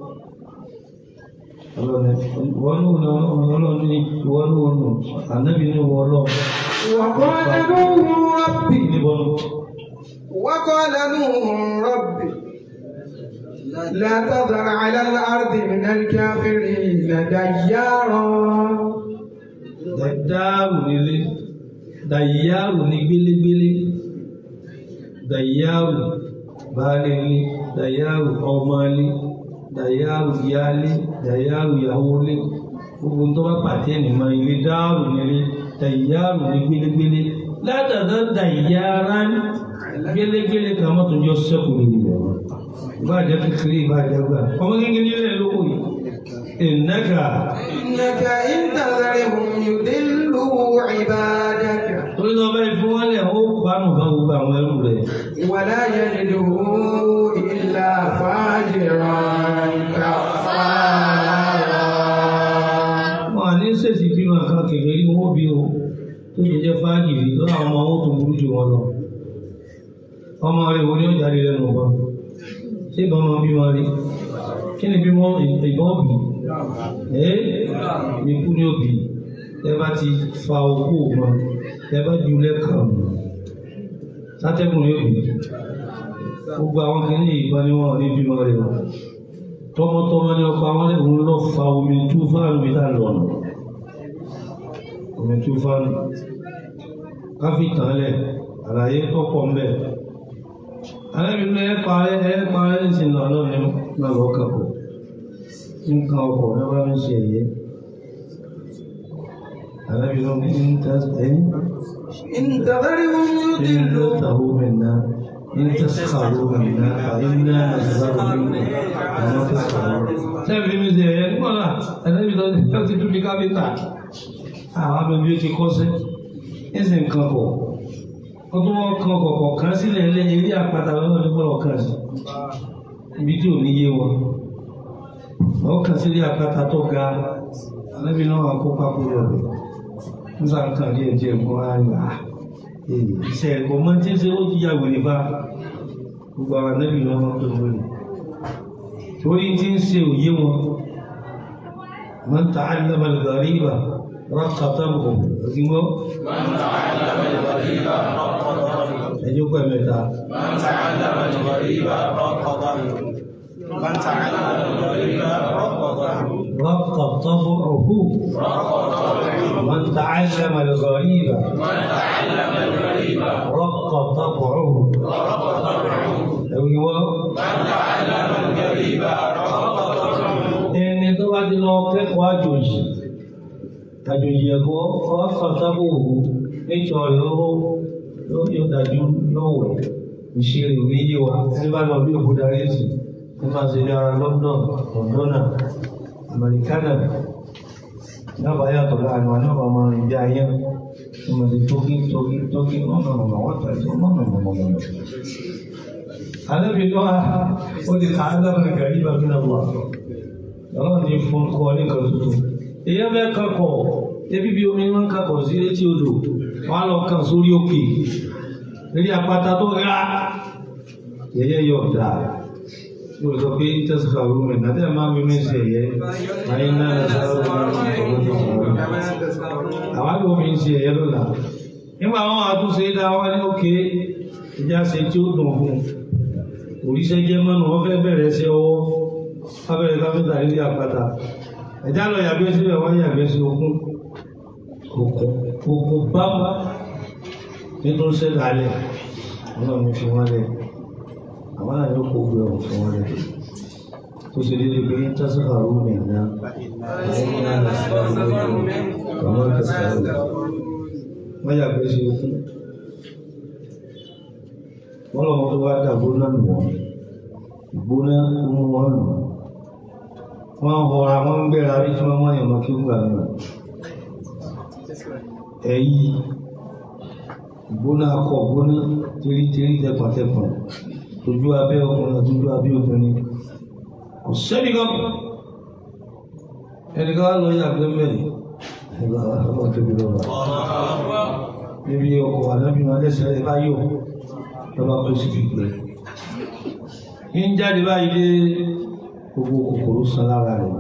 ọlọ́ni wọ́n ní ọlọ́ni ní ìwọ́n ní wọn nù ànábì ní wọn lọ. وقال نوح ربي níbọn وقال نوح ربي لا تذر على الأرض من الكافرين ديارا dàyáàrù nílé dàyáàrù ní gbélégbélé dàyáàrù baálé ilé dàyáàrù ọmọ ilé dàyáàrù ìyáálé dàyáàrù ìyàwó ilé gbogbo tó bá pàtẹ́ nìmọ̀ ilé dáàrù nílé dàyáàrù ní gbélégbélé látàdá dàyáàrá gbélégbélé kan mọ́tò jọ sẹ́kù ní ìlú ìbáàjẹ́ kékeré ìbáàjẹ́ gbà ọmọ kékeré lẹ̀ lóko yìí ìnáka. إنك إن تذرهم يضلوا عبادك torí náà bẹ́ẹ̀ fún wọn lẹ̀ ó kánú bá gbogbo àwọn ẹrù rẹ̀. ولا يجدوا إلا فاجرا كفارا wọn à ní sèṣì bí wọn kan kékeré wọn bí o tó ti jẹ́ fáàgì rí lọ́wọ́ àwọn ọmọ wọn tó burú jù wọn lọ ọmọ rẹ̀ wo ni ó jáde lẹ́nu ọba ṣé ìbọn máa bí wọn rí kí ni bí wọn ìbọn bì ẹ́ ikú ní òbí ẹ bá ti fa okú wọn ẹ bá ju lẹ́kàn sátẹ́gùn ní òbí gbogbo àwọn kìíní ìgbà ni wọn ò ní bímọ rẹ̀ wọn tọmọtọmọ ni ọkọ àwọn ẹ̀hún lọ fa omi tú fáàlù mi tá lọ nù omi tú fáàlù káfí tán lẹ̀ àlàyé tọ́pọ̀ ń bẹ̀ alẹ́bìnrin ẹ̀ parẹ́ ẹ̀ parẹ́ ní sin lọ lọ́nà náà lọ́ kàpọ̀ nǹkan ọkọ̀ ẹ̀ bá ń ṣe ẹ̀yẹ alẹ́bìnrin ń tẹ́ ẹ̀yìn إن تذرهم إن يضلوا تسخروا منا إن تسخروا منا فإنا نسخر منكم كما تسخرون sẹ́ẹ̀fì mi ṣe ẹ̀yẹ nígbàlá ẹ̀lẹ́bí tó ti tó ti tún di káfíńtà àwọn abẹ́bí ó ti kọ́sẹ́ ẹ̀sìn nǹkan kọ̀ wọ́n tún wọ́n kan kọ̀kọ̀ kan sílẹ̀ ilé ilé àpáta lọ́wọ́ ní gbọ́dọ̀ kan sí ibi tí ò ní yé wọn wọ́n kan sílé àpáta tó ga ẹ̀lẹ́bí náà wà kó pápó rẹ̀ nígbà kan díẹ̀ díẹ̀ kó wá ń gbà iṣẹ́ ẹ̀kọ́ mọ́ tí ń ṣe ó ti yà wèrè bá gbogbo àwọn ẹ̀lẹ́bí náà wọ́n tó wèrè torí tí ń ṣe òye wọn man ta'allama al-ghariba raqatahu òdìgbọ́ ẹjọ́ pẹ̀ mẹ́ta رقطه من تعلم الغريب رق طبعه أيوه ẹni tó bá ti lọ kẹ́kọ̀ọ́ àjòjì àjòjì ẹ̀kọ́ ọ̀fọ̀tàbò níjọ ìró yóò dájú yóò wẹ̀ ìṣeré òní yé wa ẹni bá lọ bí òkú darí sí ní máa ṣe ní ara London Londona Americana dábàá yàtọ̀ láàrin wọn náà máa rìn bí ayé ní mo ti tókí tókí tókí lọ́nà ọ̀nà wọ́n tẹ̀lé lọ́nà ọ̀nà ọ̀nà Ànábì náà ó ti kà á lábàá gàrí bàbí náà wà ọlọ́run ní fún kọ́ ní kan tuntun èyàn fẹ́ kakọ̀ ebi bí omi máa ń kakọ̀ sí etí odò wọn á lọ kàn sórí òkè lórí àpáta tó ga yẹyẹ yọ ọ̀dà mo sọ pé tẹsíkà ló mẹ nàdẹ máa mi mi ṣe ẹyẹ ayé náà ẹ sáré wọn ní ọgbọ́n tó sọ̀rọ̀ àwọn àgbọn mi ń ṣe ẹyẹ lọ́la nígbà wọn àtúnṣe dá wọn ní òkè ìjà ṣe tí ó dùn fún òrìṣẹ́ jẹ́ mọ́nu wọn fẹ́ bẹ̀rẹ̀ ṣe ọwọ́ abẹ́rẹ́ káfíńtà nílé àpáta ẹ̀dá lọ yàgbẹ́ síbẹ̀ wọ́n yàgbẹ́ sí okun okun okun bábá nítorí sẹ́dá alẹ́ ọlọ́run ní fi wọ́n lẹ̀ àwọn náà yóò kó gbé ọ̀hún fún wọn lẹ̀ tó ṣe déédéé pé tásíkà rú mi ná àwọn náà lọ sí ọ̀hún lójú ọmọ tẹ̀síkà rú wọ́n yàgbẹ́ sí okun wọ́n lọ́wọ́ tó wá dàgbó náà nù wọ́n ìgbóná mú wọn nù wọn họra wọn ń gbéra rí tí wọn mọ ìmọ kí ó gbà nù ẹyí ìgbóná akọ ìgbóná tírítírí tẹpọtẹpọn tójú abẹ́ ọkùnrin àti ojú abẹ́ obìnrin kò sẹ́ni kan ẹni ká lọ yàgbẹ́ mẹ́rin ẹgbẹ́ ọmọ tóbi lọ́wọ́ níbi ọkọ̀ ànábìnrin alẹ́sẹ̀ ẹ bá yọ lọ́ba kó sì fi gbẹ ń jáde báyìí dé gbogbo kòkòrò san lára rẹ̀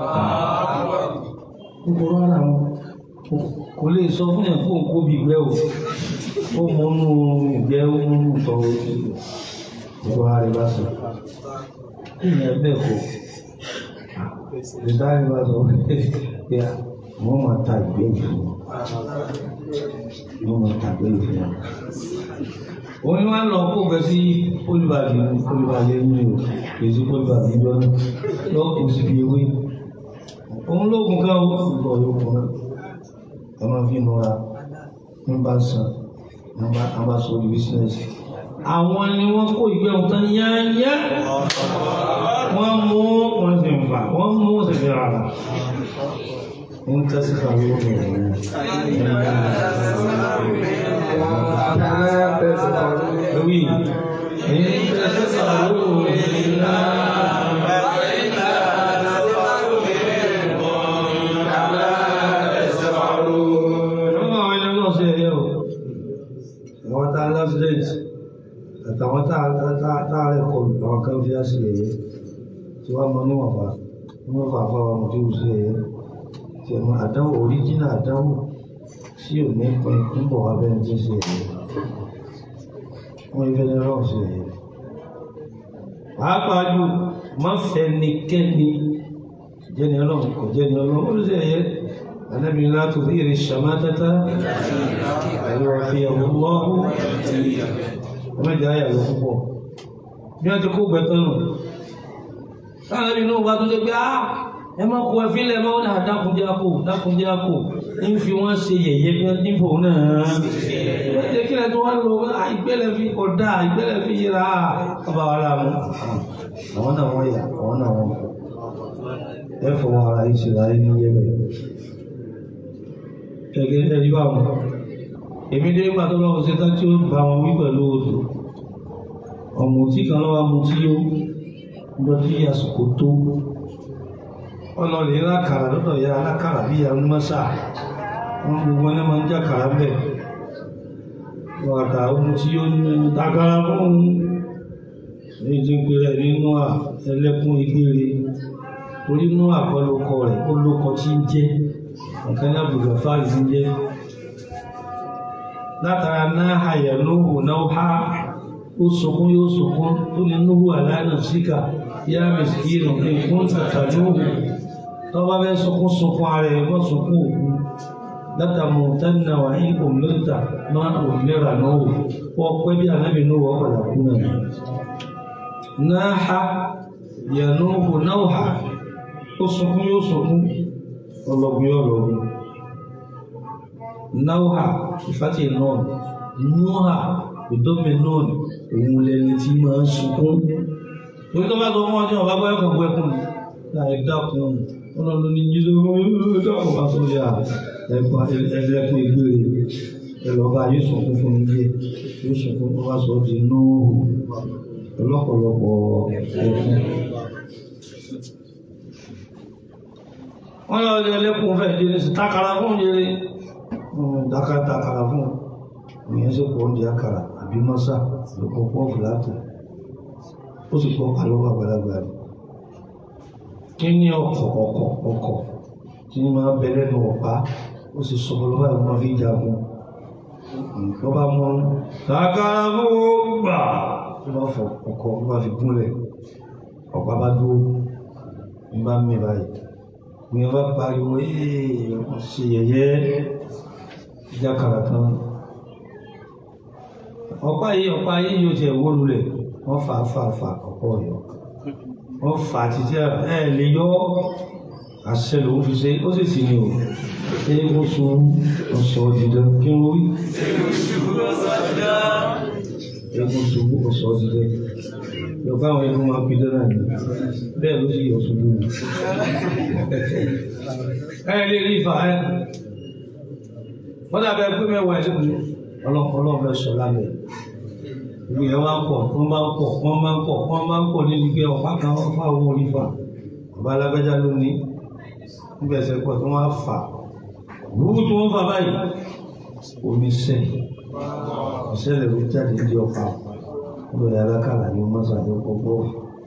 kòkòrò ara wọn kò lè sọ fún yẹn kó kó bí ìgbẹ́ o ó mọ inú ìgbẹ́ ó mú inú tọ́ gbogbo ara rẹ̀ bá sọ ìyẹn bẹ́ẹ̀ kọ́ ìdáhùn bá sọ pé wọ́n máa ta ìgbẹ́ yìí fún wọ́n máa ta ìgbẹ́ yìí fún wọn òun ni wọn lọ kó bẹ sí olùbàdì olùbàdì ẹni o èsì olùbàdì ìjọ náà lọ kó sí fi ewé òun lóògùn kan ó sì bọ yòókù náà ẹ máa fi nura ní bá san ní bá sọ di bísínẹsì àwọn ni wọn kó ìgbẹ́ wọn tán yáyá wọn mú wọn sì ń fà wọn mú wọn sì fi rà rà ń tẹ́sí kàwé wọn Ewì, èyí tẹ́sí kàwé wọn Ọmọ àwọn ẹni náà ṣe kọlù àwọn kan fi á sí ẹ̀yẹ tí wọ́n mọ níwọ̀n bá wọ́n fà fà wọn tí ó sí ẹ̀yẹ tí ẹ̀mọ àdánwò oríjìnà àdánwò tí ò ní pin ń bọ̀ wá bẹ́ẹ̀ tí ń ṣe ẹ̀yẹ wọ́n yí fẹ́lẹ́ rọ̀ sí ẹ̀yẹ. pàápàá jù má fẹ́ nikẹ́ni jẹ́ni ọlọ́run kò jẹ́ni ọlọ́run ó sì ẹ̀yẹ النبي لا تثير الشماتة فيوفيه الله ọmọ ìjà ayà lọ púpọ̀ bí wọ́n ti kó gbẹ̀tọ́ nù láàrin inú wa tó ṣe pé á ẹ má kó ẹfí lẹ mọ́ náà dákúnjẹ́ àpò dákúnjẹ́ àpò ń fi wọ́n ṣe yẹ̀yẹ́ bí wọ́n dìbò náà lóde kílẹ̀ tó wá lọ ìgbẹ́lẹ̀ fi kọ̀dá ìgbẹ́lẹ̀ fi yẹra ọba wa láàmú àwọn náà wọ́n yà àwọn náà wọ́n ẹ fọwọ́ ara ìṣẹ̀lẹ̀ ayé ní yẹ́bẹ̀ gẹ́gẹ́ ẹni bá wọn èmi dé gbà tó lọ́wọ́ sí tá tí ó bá wọn wí pẹ̀lú odò ọmọ tí kan lọ́wọ́ mu tí ó lọ sí àsìkò tó ọlọ́ọ̀lẹ́ lákàrà lọ́dọ̀ ya alákàrà bí ya mọ́sà wọn gbogbo ẹni máa ń já kàrà bẹ̀ wọ́n àkàrà ohun tí ó ní takara fún un ní ti ń pèrè nínú à ẹlẹ́kùn ìgbére torí inú àkọlùkọ rẹ̀ ó lókọ tí ń jẹ́ nǹkan ní àbùgbà fáàlì ń jẹ́ látara náà àyà lóhù náà ha ó sunkún yóò sunkún tó ní núhù aláàánà síkà yá mẹ́sìkìrì nǹkan tàtà lóhù tó bá fẹ́ sunkún sunkún ara ẹ̀ wọ́n sunkún òkú látàmú tánà wà ní òmìnira máa òmìnira náà wò wọ́n pẹ́ bí anábì náà wọ́n padà kú náà náà ha yà lóhù náà ha ó sunkún yóò sunkún ọlọ́gbìn ọlọ́gbìn náwà ìfàtí náà núhà ìdómi náà òun lẹni tí máa ń sunkún torí tó bá tó wọ́n jẹ́ ọ̀bá gbọ́ ẹ̀kọ́ ẹkùn láì dákun ọ̀nà ló ní jíjọ dákun bá tó yà ẹ̀kọ́ ẹlẹ́kùn ìgbére ẹlọ́ba yóò sunkún fún mi jẹ́ yóò sunkún tó bá sọ di náà ọlọ́pọ̀lọpọ̀ ẹkùn. wọ́n lọ ilé ẹlẹ́kùn fẹ́ jẹ́ sí takara fún jẹ́rẹ́ dákàtà àkàrà fún ìyẹn sí pọ̀ oúnjẹ àkàrà àbí mọ́sá lókọ̀ pọ̀ fìlátò ó sì pọ̀ àlọ́wọ́ àgbàlagbà rẹ̀ kí ní ọkọ̀ ọkọ̀ ọkọ̀ tí ní máa bẹ lẹ́nu ọ̀pá ó sì sọ lọ́wọ́ àwọn fi jagun nǹkan bá mọ́ takara fún gbà tó bá fọ ọkọ̀ ó bá fi gúnlẹ̀ ọ̀pá bá dúró ń bá mi báyìí ní ọba pariwo ee ṣe yẹ̀yẹ́ jákàrà kan ọ̀pá yìí ọ̀pá yìí yóò ṣe wó lulẹ̀ wọ́n fà á fà á fà ọ̀pọ̀ yọ wọ́n fà á títí ẹ̀ lè yọ àṣẹ lòun fi ṣe ó sì sì ní o ṣé ó sun ọ̀sọ̀ dídán kí n wí. egun ṣubú ọ̀sọ̀ dídán yorùbá àwọn egun máa ń pidán náà ni bẹ́ẹ̀ ló sì yọ̀ ṣubú ni. ẹ lè rí ìfà ẹ wọ́n dàbẹ̀ pé mẹ́wàá ẹ̀ ọlọ́pọ̀lọ́ fẹ́ sọ lábẹ́ ìwé ẹ̀ wá ń pọ̀ wọ́n máa ń pọ̀ wọ́n máa ń pọ̀ wọ́n máa ń pọ̀ níbi pé ọ̀pá kan wọ́n fà owó orí fà bàbá alágbájá ló ní níbi ẹsẹ̀ pọ̀ tí wọ́n á fà wúwú tí wọ́n fà báyìí omi sẹ́ ìṣẹ̀lẹ̀ ló jáde ní ọ̀pá lórí alákàlà ní mọ́sàdé pọ̀pọ̀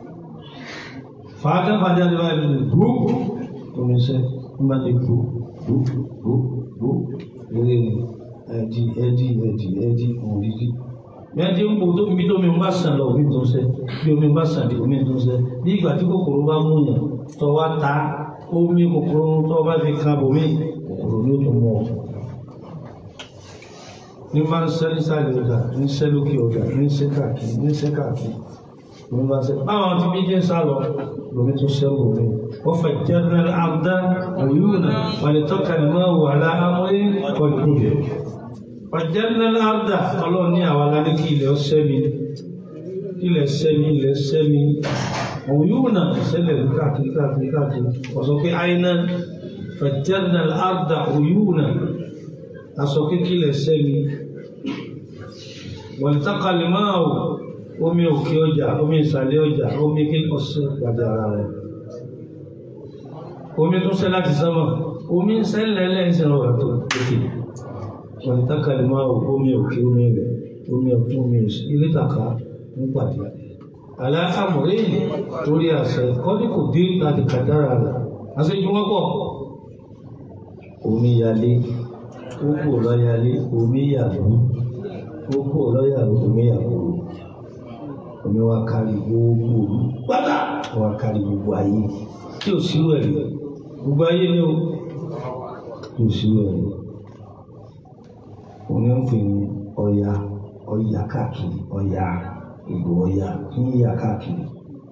fàákà fàjáde báyìí ní gbó omi sẹ́ ń bá ní gbó gbó gbó gbó lórí ẹ̀dí ẹ̀dí ẹ̀dí ẹ̀dí òrìdí mẹ́tí ń bò tó ibi tó mi bá sàn lọ omi tó ń sẹ́ bí omi bá sàn dé omi tó ń sẹ́ bí ìgbà tí kòkòrò bá mú yàn tó wá ta omi kòkòrò tó bá fi kan bòmí kòkòrò ní òtún mọ́ ọ. ní máa ń sẹ́ nísàlẹ̀ ọjà ní sẹ́ lókè ọjà ní sẹ́ káàkiri ní sẹ́ káàkiri omi bá sẹ́ báwọn tí bí jẹ́ sá lọ lomi tó sẹ́ bòmí wọ́n fẹ́ jẹ́rẹ́ àbdá òyúnà wàlẹ̀ tọ́ka ní máa wà láàmúrí kọjú rẹ̀ ọ̀jẹ́rẹ́ àbdá ọlọ́run ní àwọn aládé kí ilẹ̀ ọ̀sẹ́ mi ilẹ̀ sẹ́mi ilẹ̀ sẹ́mi òyúnà sẹ́lẹ̀ káàkiri káàkiri káàkiri ọ̀sọ̀ pé àìná fẹ̀jẹ́rẹ́ àbdá òyúnà aṣọ kékeré sẹ́mi wọ̀lítàkàlì máa wò omi òkè ọjà omi ìsàlẹ̀ ọjà omi kí ọ̀sẹ̀ padà ara rẹ̀ omi tún sẹ́ láti sánmà omi ń sẹ́lẹ̀ lẹ́sẹ̀ ọ̀rọ̀ tó lókè wọ̀lítàkàlì máa wò omi òkè omi rẹ̀ omi ọ̀tún omi òsì ilé tàkà ń pàdé aláàmúrí torí àṣẹ kọ́dí kò dé láti kàdára rẹ̀ aṣojú wọn pọ̀ omi yalé kókó lọ́yalé omi yàlú kókó lọ́yàlú omi yàlú omi wa kárí gbogbo pátá wa kárí gbogbo ayé tí ò sí rẹ̀ gbogbo ayé ni o kò sí rẹ̀ òun ń pè ní ọya ọya káàkiri ọya ìgbò ọya ní ìyá káàkiri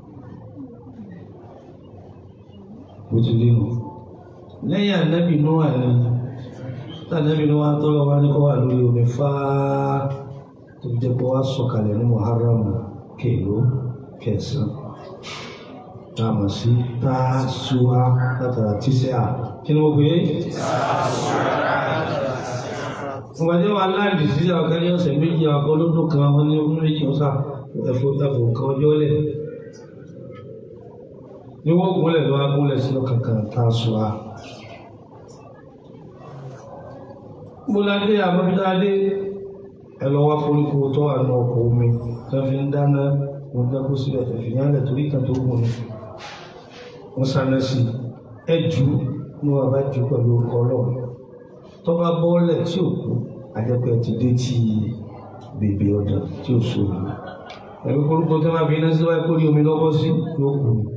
bó ti lé nu lẹ́yìn ànábì Nóà ni tànábì Nóà tọ́lọ́ wá ní kó wà lórí omi fáá tó fi jẹ́ pé wá sọ̀kalẹ̀ ní Muharram kèló kẹsàn-án tá a mọ̀ sí Tásúà látara tíṣẹ́ à kí ni wọ́n pè é ìwádìí wa láàdì sí àwọn kan ní ọ̀sẹ̀ méjì àwọn kan lọ́dún kan wọn ní ọdún méjì ọ̀sà ẹ̀fọ́ ẹ̀fọ́ kan ọjọ́ lẹ̀ ní wọ́n gúnlẹ̀ lọ́wọ́ gúnlẹ̀ sí ọkàn kan Tásúà. Bọ́ládé àbábídádé ẹ lọ wá koríko tó wà ní ọkọ̀ omi tó fi ń dáná wọn dákú síbẹ̀ ẹ̀fì yánlẹ̀ torí kan tó gùn ní. Wọ́n sáná sí ẹ jù ní wọn bá jù pẹ̀lú ọkọ̀ ọlọ́run. Tó bá bọ́ọ̀lẹ̀ tí ò kú, àjẹpẹ́ ti dé tí bèbè ọ̀dà tí ò sómi. Ẹ̀rú koríko tó máa fi iná sí wáyé kórí omi lọ́wọ́ sí yóò kú ni.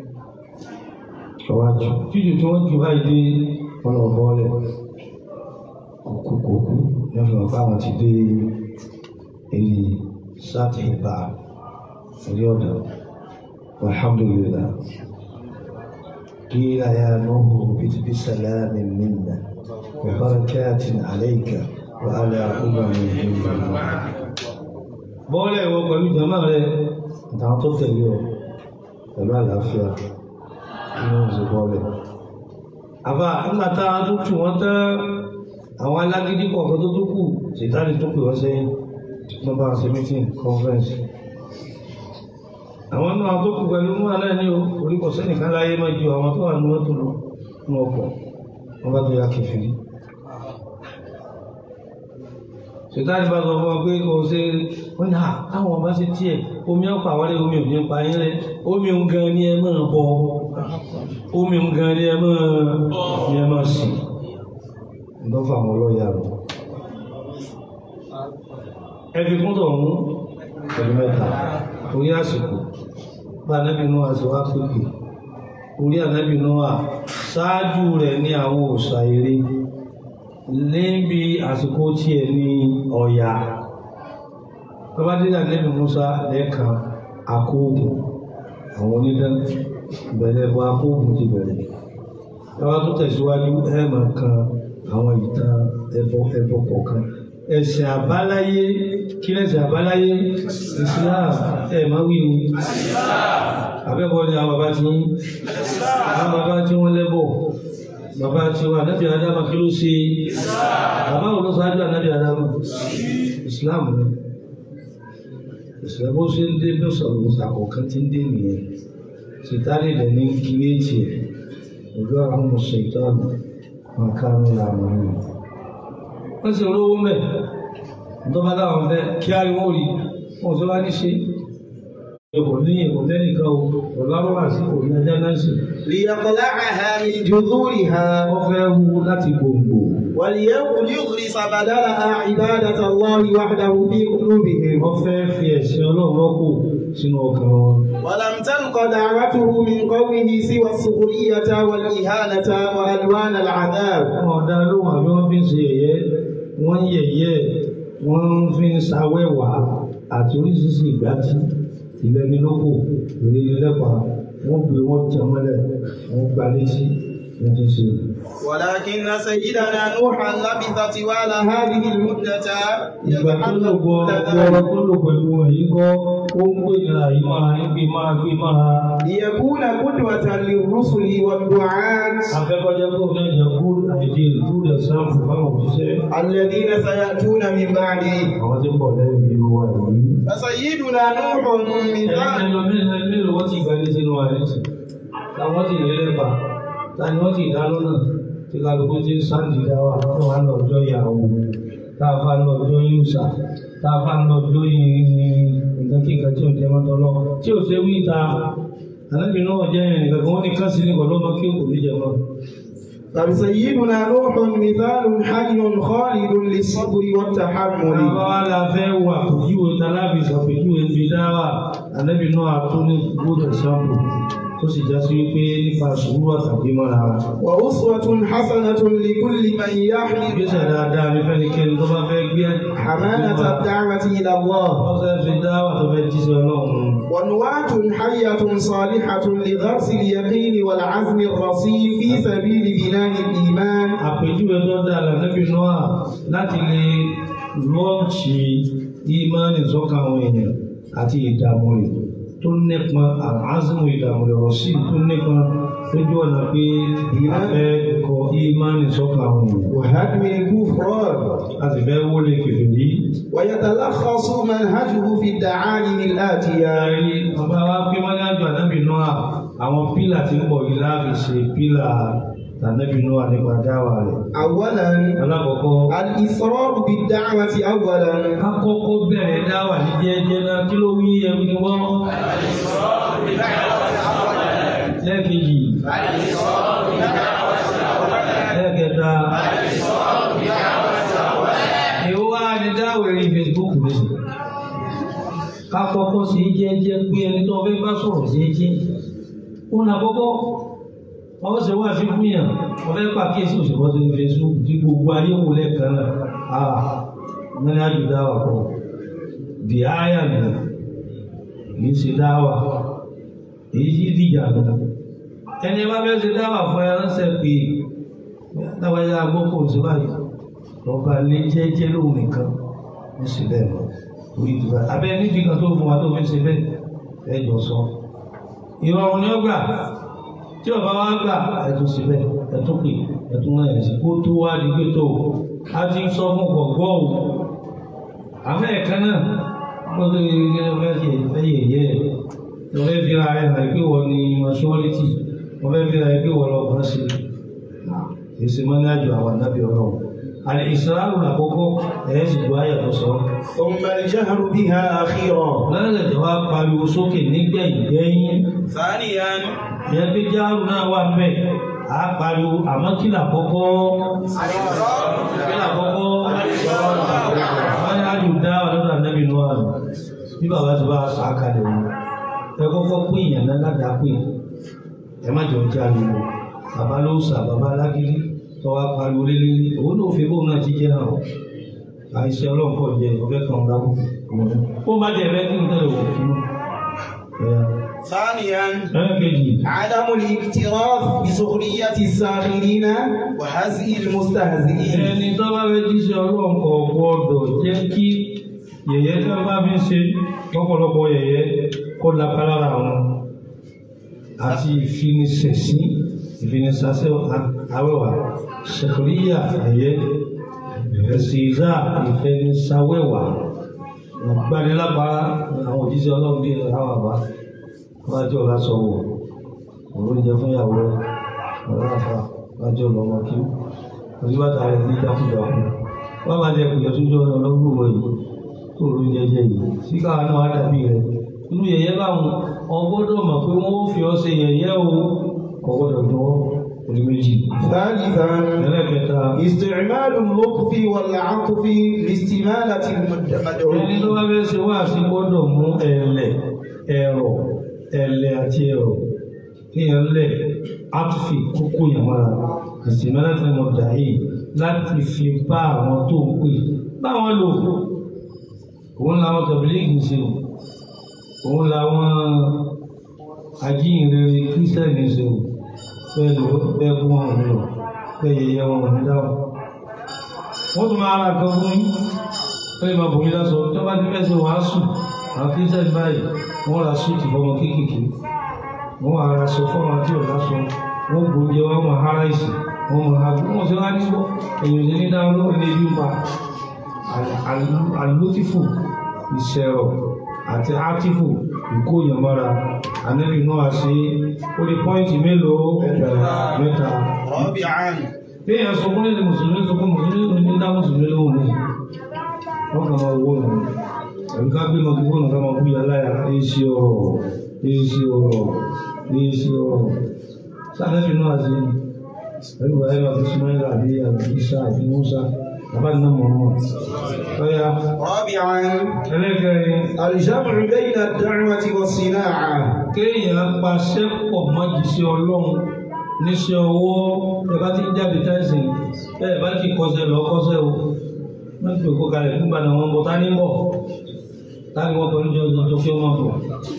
Ọwọ́ àjù. Jíjù tí wọ́n jù báyìí dé wọn lọ bọ́ọ̀lẹ̀ kókókókó lẹ́fún ọ̀pá àwọn ti dé èyí sáàtì ìbá orí ọ̀dọ̀ alhamdulillah قيل يا نوح اهبط بسلام منا وبركات عليك وعلى أمم ممن معك bọ́ọ̀lẹ̀ ìwọ pẹ̀lú jama rẹ̀ àtàwọn tó tẹ̀lé ọ pẹ̀lú àlàáfíà nínú ìṣe bọ́ọ̀lẹ̀. àbá nígbà tá a tún tù wọ́n tán àwọn alágídí kọ̀ọ̀kan tó tó kù ṣètàlì tó pè wọ́n sẹ́yìn wọ́n bá ṣe meeting conference. àwọn náà tó kù pẹ̀lú mú alẹ́ ní orí kò sẹ́nìkan láyé máa ju àwọn tó wà ní mọ́tò lọ ní ọkọ̀ wọ́n bá tó yá kẹfìrí. ṣètàlì bá sọ fún wọn pé kò ṣe wọ́n ní àwọn ọba ṣe tiẹ̀ omi ọ̀pọ̀ àwọlé omi ò ní pa yín rẹ omi ń gan ni ẹ máa bọ omi ń gan ni ẹ máa ni ẹ máa sìn lọ́fà àwọn ọlọ́yà rẹ̀. ẹbí kún tó ń pẹ̀lú mẹ́ta orí àsìkò bá anábì náà àti wá pépè orí anábì náà ṣáájú rẹ̀ ní àwọn òòṣà eré níbi àsìkò tiẹ̀ ní ọ̀yà bàbá dídà anábì Musa lẹ́ẹ̀kan akóògùn àwọn onídán bẹ̀rẹ̀ bọ́ akóògùn ti bẹ̀rẹ̀ bàbá tó tẹ̀síwájú ẹ̀ẹ̀mọ̀ kan àwọn ìtàn ẹbọ ẹbọ kọ̀ọ̀kan ẹ̀sìn àbáláyé kí lẹ́sìn àbáláyé Islam ẹ̀ máa wí ni abẹ́bọ̀ ni àwọn bàbá tí àwọn bàbá tí wọ́n lẹ́bọ̀ bàbá tí wọ́n ànábì Ádámù kí ló ṣe bàbá wo ló ṣáájú ànábì Ádámù Islam ni Islam ó ṣe ń dé bí sọ̀rọ̀ ṣàkọ̀ọ̀kan tí ń dé nìyẹn ṣètàlẹ̀ rẹ̀ ní kiri ètì ẹ̀ ojú àwọn ọmọ ṣètàlẹ̀ wọn kánú làwọn ọmọ wọn sì olówó mẹ ìjọba láwọn fẹ́ kí á rí wọn rí wọn tó bá ní ṣe kò ní kò lẹ́nìkan o kò lárọ́ àti kò ní ajá náà sì ليقلعها من جذورها wọ́n fẹ́ wú láti gbòǹgbò وليغرس بدلها عبادة الله وحده في قلوبهم wọ́n fẹ́ fi ẹ̀sìn ọlọ́run rọ́pò sínú ọkàn wọn. ولم تلق دعوته من قومه سوى السخرية والإهانة وألوان العذاب wọn ọ̀dà lóhùn àbí wọ́n fi ń ṣe yẹ̀yẹ́ wọ́n ń yẹ̀yẹ́ wọ́n fi ń ṣàwẹ́wà àti oríṣiríṣi ìgbàtí ìlẹ́nilókò ìrìnlẹ́pà wọ́n gbé wọ́n tẹ mọ́lẹ̀ wọ́n gba létí wọ́n ti ṣe. ولكن سيدنا نوحا لبث طوال هذه المدة ìgbà tó lò gbọ́ ọgbọ́n tó lò pẹ̀lú wọn yìí kọ́ ó ń gbé ìlà yìí máa ń gbé máa gbé máa. ليكون قدوة للرسل والدعاة afẹ́kọ́jẹ́ kó ní ẹ̀jẹ̀ kú àìdí ìlú rẹ̀ sáàmù fáwọn òṣìṣẹ́ الذين سيأتون من بعده àwọn tí ń bọ̀ lẹ́yìn ìlú wa yìí. فسيدنا نوح من بعد mélòó wọ́n ti gbẹ́lé sínú àrẹ́sì táwọn ti lè lẹ́bà tani wọ́n ti dá lọ́nà tí kálukú ti ń sáàdì dáwà fún wa lọ́jọ́ ìyàwó táàfà lọ́jọ́ yúùsà tá a bá ń lọ lóyún ní nǹkan kí nǹkan tí ò jẹ́ mọ́tọ́ lọ tí ò ṣe wí ta ànábì náà jẹ́ nǹkan kan wọ́n ní kán sí ní kọ̀ lọ́mọ kí òkú níjẹ̀ mọ́. فسيدنا نوح مثال حي خالد للصبر والتحمل Àwọn wa la fẹ́ wà pèjúwe talábì sàpèjúwe fi dáwà ànábì náà tó ní gbọ́dọ̀ sáàpù tó sì já sí wípé nípa sùúrù àtàbí mọ́ra. وأسوة حسنة لكل من يحمل Ìgbésẹ̀ dáadáa ní fẹ́nikẹ́ni tó bá fẹ́ gbé حمانة الدعوة إلى الله Wọ́n fẹ́ fi dáwà tó fẹ́ jíṣẹ́ ọlọ́run. ونواة حية صالحة لغرس اليقين والعزم الرصين في سبيل بناء الإيمان àpèjúwe tó dáa lànàbí noah láti lè lọ́ọ̀ṣì ìmánì sọ́kàn àwọn èèyàn àti ìdààmú rẹ̀ tó nípọn àázùmù ìdààmú rẹ̀ rọ̀ṣì tó nípọn lójú ọ̀nà pé a fẹ́ kọ ìmánì sọ́kàn àwọn èèyàn وهدم الكفران a sì fẹ́ wọlé kèfèrí. ويتلخص منهجه في الدعائم الآتية Ẹ̀rí bàbá wa pé wọ́n ní àjọ ànábì noah àwọn pílà tí ń bọ̀ yìí láàbì ṣe pílà ànábì noah nípa dáwà rẹ̀. أولا alákọ̀ọ́kọ́ الإصرار بالدعوة أولا akọ́kọ́ bẹ̀rẹ̀ dáwà ní jẹ́jẹ́ náà kí ló wí ẹ̀rù ni wọ́n. lẹ́ẹ̀kejì lẹ́ẹ̀kẹta èwo wá ní dáwà rí Facebook lẹ́sìn ká kọ́kọ́ sí jẹ́jẹ́ pé ẹni tó fẹ́ bá sọ̀rọ̀ sí jẹ́ ó nà kọ́kọ́ wọ́n ṣe wá sí fún yàn wọ́n fẹ́ pàkíyèsí òṣèlú tó ní Facebook tí gbogbo ayé wò lẹ́ẹ̀kan náà ah mẹ́rin àjò dáwà kọ́ di àyà nù kì í ṣe dáwà èyí sì dìjà nù ẹni bá fẹ́ ṣe dáwà fún ẹ ránṣẹ́ pé dáwàjá agbókò sí báyìí lọ́ba lé jẹ́jẹ́ lóhùn nìkan ní sí bẹ́ẹ̀ lọ orí ìdìbò abẹ́ níbi kan tó fún wa tó fi ṣe bẹ́ẹ̀ ẹ jọ sọ ìrọ̀rùn ni ó gbà tí ọba wa gbà ẹtún síbẹ̀ ẹtún pè ẹtún náà ẹ̀sìn kó tó wá di pé tó a ti ń sọ fún gbọ̀ngbọ́ o àmọ́ ẹ̀ka náà wọ́n tó yẹ kí wọ́n fẹ́ ṣe fẹ́ yẹ̀yẹ́ ẹ̀ wọ́n fẹ́ fi ra ẹ̀ hàn pé wọ́n ní maṣúwọ́lítì wọ́n fẹ́ fi ra ẹ̀ pé wọ́n lọ bọ́n sí i èsì mọ́ ní àjò àwọn àdábì ọlọ́run àlè ìsirárù làkọ́kọ́ ẹ̀ sì gbọ́ àyà tó sọ ثم الجهر بها أخيرا lọ́dẹ̀ tí wàá pariwo sókè nígbẹ̀yìn gbẹ́yìn ثانيا ìyẹn pé jáàrú náà wà mbẹ à á pariwo àmọ́ kí là kọ́kọ́ kí là kọ́kọ́ wọ́n ní àjò dá ọlọ́dọ̀ ànábì nù àrùn bí bàbá ti bá a sọ àkàlẹ̀ wọn ẹ kọ́kọ́ pé ìyẹn náà ládàá pé ẹ má jọ jẹ́ àlùkò bàbá ló sà bàbá alágídí tọ́wọ́ pariwo lélẹ́rí òun ló fi bóun náà ti jẹ́ náà àìsí ọlọ́run pọ̀ jẹ́ ọ̀fẹ́ kan dábò ó má jẹ́ ẹ̀rẹ́ kí n tẹ̀lé òkú fún ثانيا ẹ̀ kejì عدم الاكتراث بسخرية الساخرين وهزء المستهزئين ẹni tó bá fẹ́ jíṣẹ́ ọlọ́run kò gbọ́dọ̀ jẹ́ kí yẹ̀yẹ́ tó bá fi ń ṣe lọ́pọ̀lọpọ̀ yẹ̀yẹ́ kó lápá lára wọn àti ìfinisẹ̀sí ìfinisàṣẹ́ awẹ́wà ṣèkìríyà ẹ̀yẹ́ ẹ̀sìnzá ìfẹnisáwẹ́wà gbanilábàá àwọn òjíṣẹ́ ọlọ́run bíi àwọn àbá wájú ọ̀la sọ̀wọ̀ òun jẹ fún ìyàwó rẹ̀ ọ̀la àfa wájú ọlọ́mọ kí oníbàtà rẹ̀ ní jákujàku wọ́n máa jẹ kùyẹ̀ sójú ọ̀nà ọlọ́gbọ̀wọ̀ yìí tó ló jẹjẹ yìí sí káwọn náà wá dàbí rẹ̀ inú yẹ̀yẹ́ báwọn ọgbọ́dọ̀ mọ̀ pé wọ́n ó fi ọ́ ṣe yẹ̀yẹ́ o ọgbọ́dọ̀ dùn ọ́ orí méjì. ثالثا ẹlẹ́kẹta استعمال اللطف والعطف لاستمالة ẹni المدعوين tó bá fẹ́ ṣe wá sí gbọ́dọ̀ mú ẹ̀lẹ̀ ẹ̀rọ ẹ̀lẹ̀ àti ẹ̀rọ kéèyàn lẹ̀ áfì kókó yàn mára ìsìnmọ́ láti mọ̀ dàí láti fi bá àwọn tó ń pè báwọn lò òun làwọn tọ̀bílíìgì ṣe o òun làwọn ajíhìnrere kírísítẹ́nì ṣe o bẹ́ẹ̀ lò bẹ́ẹ̀ fún wọn lò bẹ́ẹ̀ yẹyẹ wọn ní dáhùn wọ́n tún máa ra nǹkan fún yín ó lè máa bò yín lásọ tó bá ti fẹ́ ṣe wàásù àwọn kírísítẹ́nì báyìí wọ́n ra súùtì fọmọ kéékèèké wọ́n á ra aṣọ fọ́ọ̀mù àti ọ̀làṣọ wọ́n gbòógì wọ́n mọ̀ hara ìsì wọ́n mọ̀ ha wọ́n ṣe wá ní bọ́ èyàn ṣe ní dáhùn lórí ní ibi pa àlùtífù ìṣẹ̀rọ̀ àti átífù ìkóyànmọ́ra ànẹ́bí náà ṣe ó lè pọ́ìntì mélòó mẹ́ta رابعا bí èèyàn sọ fún ilé mùsùlùmí sọ fún mùsùlùmí ní dá mùsùlùmí lóhùn ní wọ́n kàn máa wọ́n nù àbí ká gbé mọ́tò fóònù ká máa búyà láyà èsì ọ̀rọ̀ èsì ọ̀rọ̀ èsì ọ̀rọ̀ sáfẹ́fì náà àti ẹ̀rù ayé àti sumaila àbí àbí isa àbí musa àbájáde náà mọ̀ ọ́n ọ̀yà رابعا ẹlẹ́gẹ̀rin الجمع بين الدعوة والصناعة kéèyàn paṣẹ pọ̀ mọ́jì sí ọlọ́run níṣẹ́ ọwọ́ ẹ bá ti ń jáde tẹ́sí ẹ bá ti kọsẹ̀ lọ kọsẹ̀ o wọ́n ti kó kalẹ̀ nígbà náà wọ́n bọ̀ tá ní bọ̀ tá ní wọ́n pẹ̀lú jọ jọ kí wọ́n bọ̀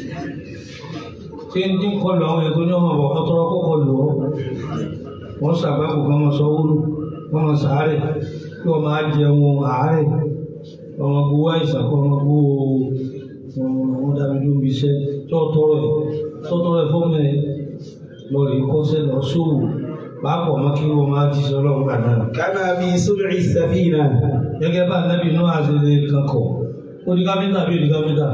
tí ń dín kọlù àwọn ètò ní ọmọ bọ̀ ọtọ́rọ́ kó kọlù ọ́ wọ́n ṣàgbákò kan wọn sọ wúlò wọ́n mọ sàárẹ̀ kí wọ́n máa jẹun àárẹ̀ ọmọ gbowó àìsàn kọ́ ọmọ gbowó wọn dàbí ló ń bi iṣẹ́ tó tọrọ ẹ̀ tó tọrọ ẹ̀ fọ́ọ̀mù ẹ̀ lọ rí kọ́sẹ́ lọ sóòwò pàápọ̀ mọ́ kí wọ́n máa jíṣẹ́ ọlọ́run gbà náà. كما في صنع السفينة gẹ́gẹ́ bá nẹ́bí inú àṣẹlẹ̀ kankọ̀ ó di kápẹ́ńtà bí ó di kápẹ́ńtà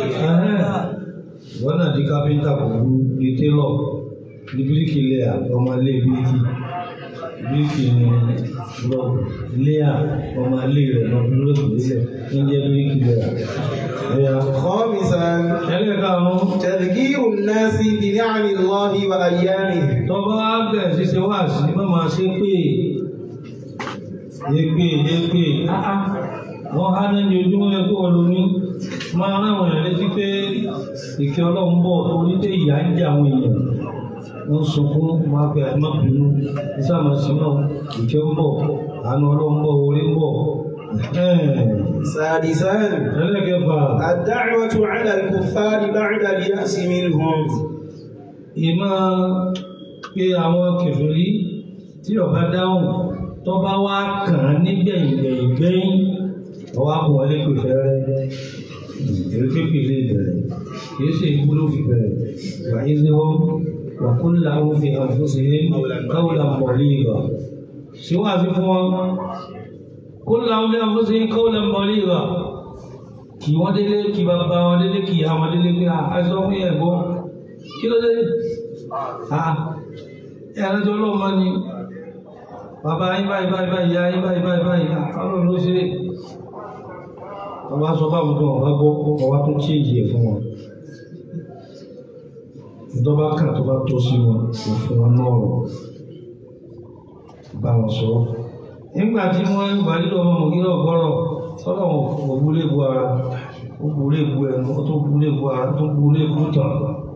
wọ́n náà di kápẹ́ńtà pẹ̀lú di télọ̀ di bíríkì lẹ́yà ọmọ ilé bíríkì bíríkì ni lọ lẹ́yà ọmọ ilé rẹ̀ lọ dúró sílẹ̀ ń jẹ́ bíríkì lẹ́yà. ẹ̀yà خامسا ẹlẹ́karùn-ún تذكير الناس بنعم الله وأيامه tọba bẹ̀rẹ̀ sí ṣe wá sí má máa ṣe pé èpè èpè áá wọ́n há lẹ́ni ojúmọ́ yẹ kó wọ́n ní máa ráwọn èèyàn létí pé ìkẹ́ ọlọ́run bọ̀ torí pé ìyá ń jẹ àwọn èèyàn wọ́n sunkún máa pe àti má bínú ìsàmà sí náà ìkẹ́ ń bọ̀ àánú ọlọ́run bọ̀ orí ń bọ̀ سادسا ẹlẹ́kẹfà الدعوة على الكفار بعد اليأس منهم ìmọ̀ pé àwọn kèfèrí tí ọba dáhùn tó bá wá kàn án nígbẹ̀yìn gbẹ̀yìn gbẹ̀yìn ọwọ́ àpò wọlé pè fẹ́rẹ́ èrè pépè lè bẹ̀rẹ̀ kìí ṣe ikú ló fi bẹ̀rẹ̀ wàyí sí wọn wà kó làwọn fi hàn fún sí káwùlà mọ̀lì ìgbà síwájú fún wọn kó làwọn fi hàn fún sí káwùlà mọ̀lì ìgbà kì wọ́n délé kì bàbá wọn délé kì àwọn délé pé àìsàn fún yẹn gbọ́ kí ló dé ẹ̀rọ tó lọ́wọ́ máa ní bàbá yín báyìí báyìí báyìí ìyá yín báyìí báyìí báyìí àwọn ló ṣe ọba sọ báwo tó ọba gbọ́ ọba tó tí èyí ẹ̀ fún wọn ìjọba kan tó bá tó sí wọn kò fún wọn náà rọ bá wọn sọ nígbà tí wọ́n ń gbà nílò ọmọ mọ̀gílẹ̀ ọ̀gọ́rọ̀ sọ́dọ̀ wọn kò búlé bu ara ó búlé bu ẹnu ó tó búlé bu ara ó tó búlé bu tàn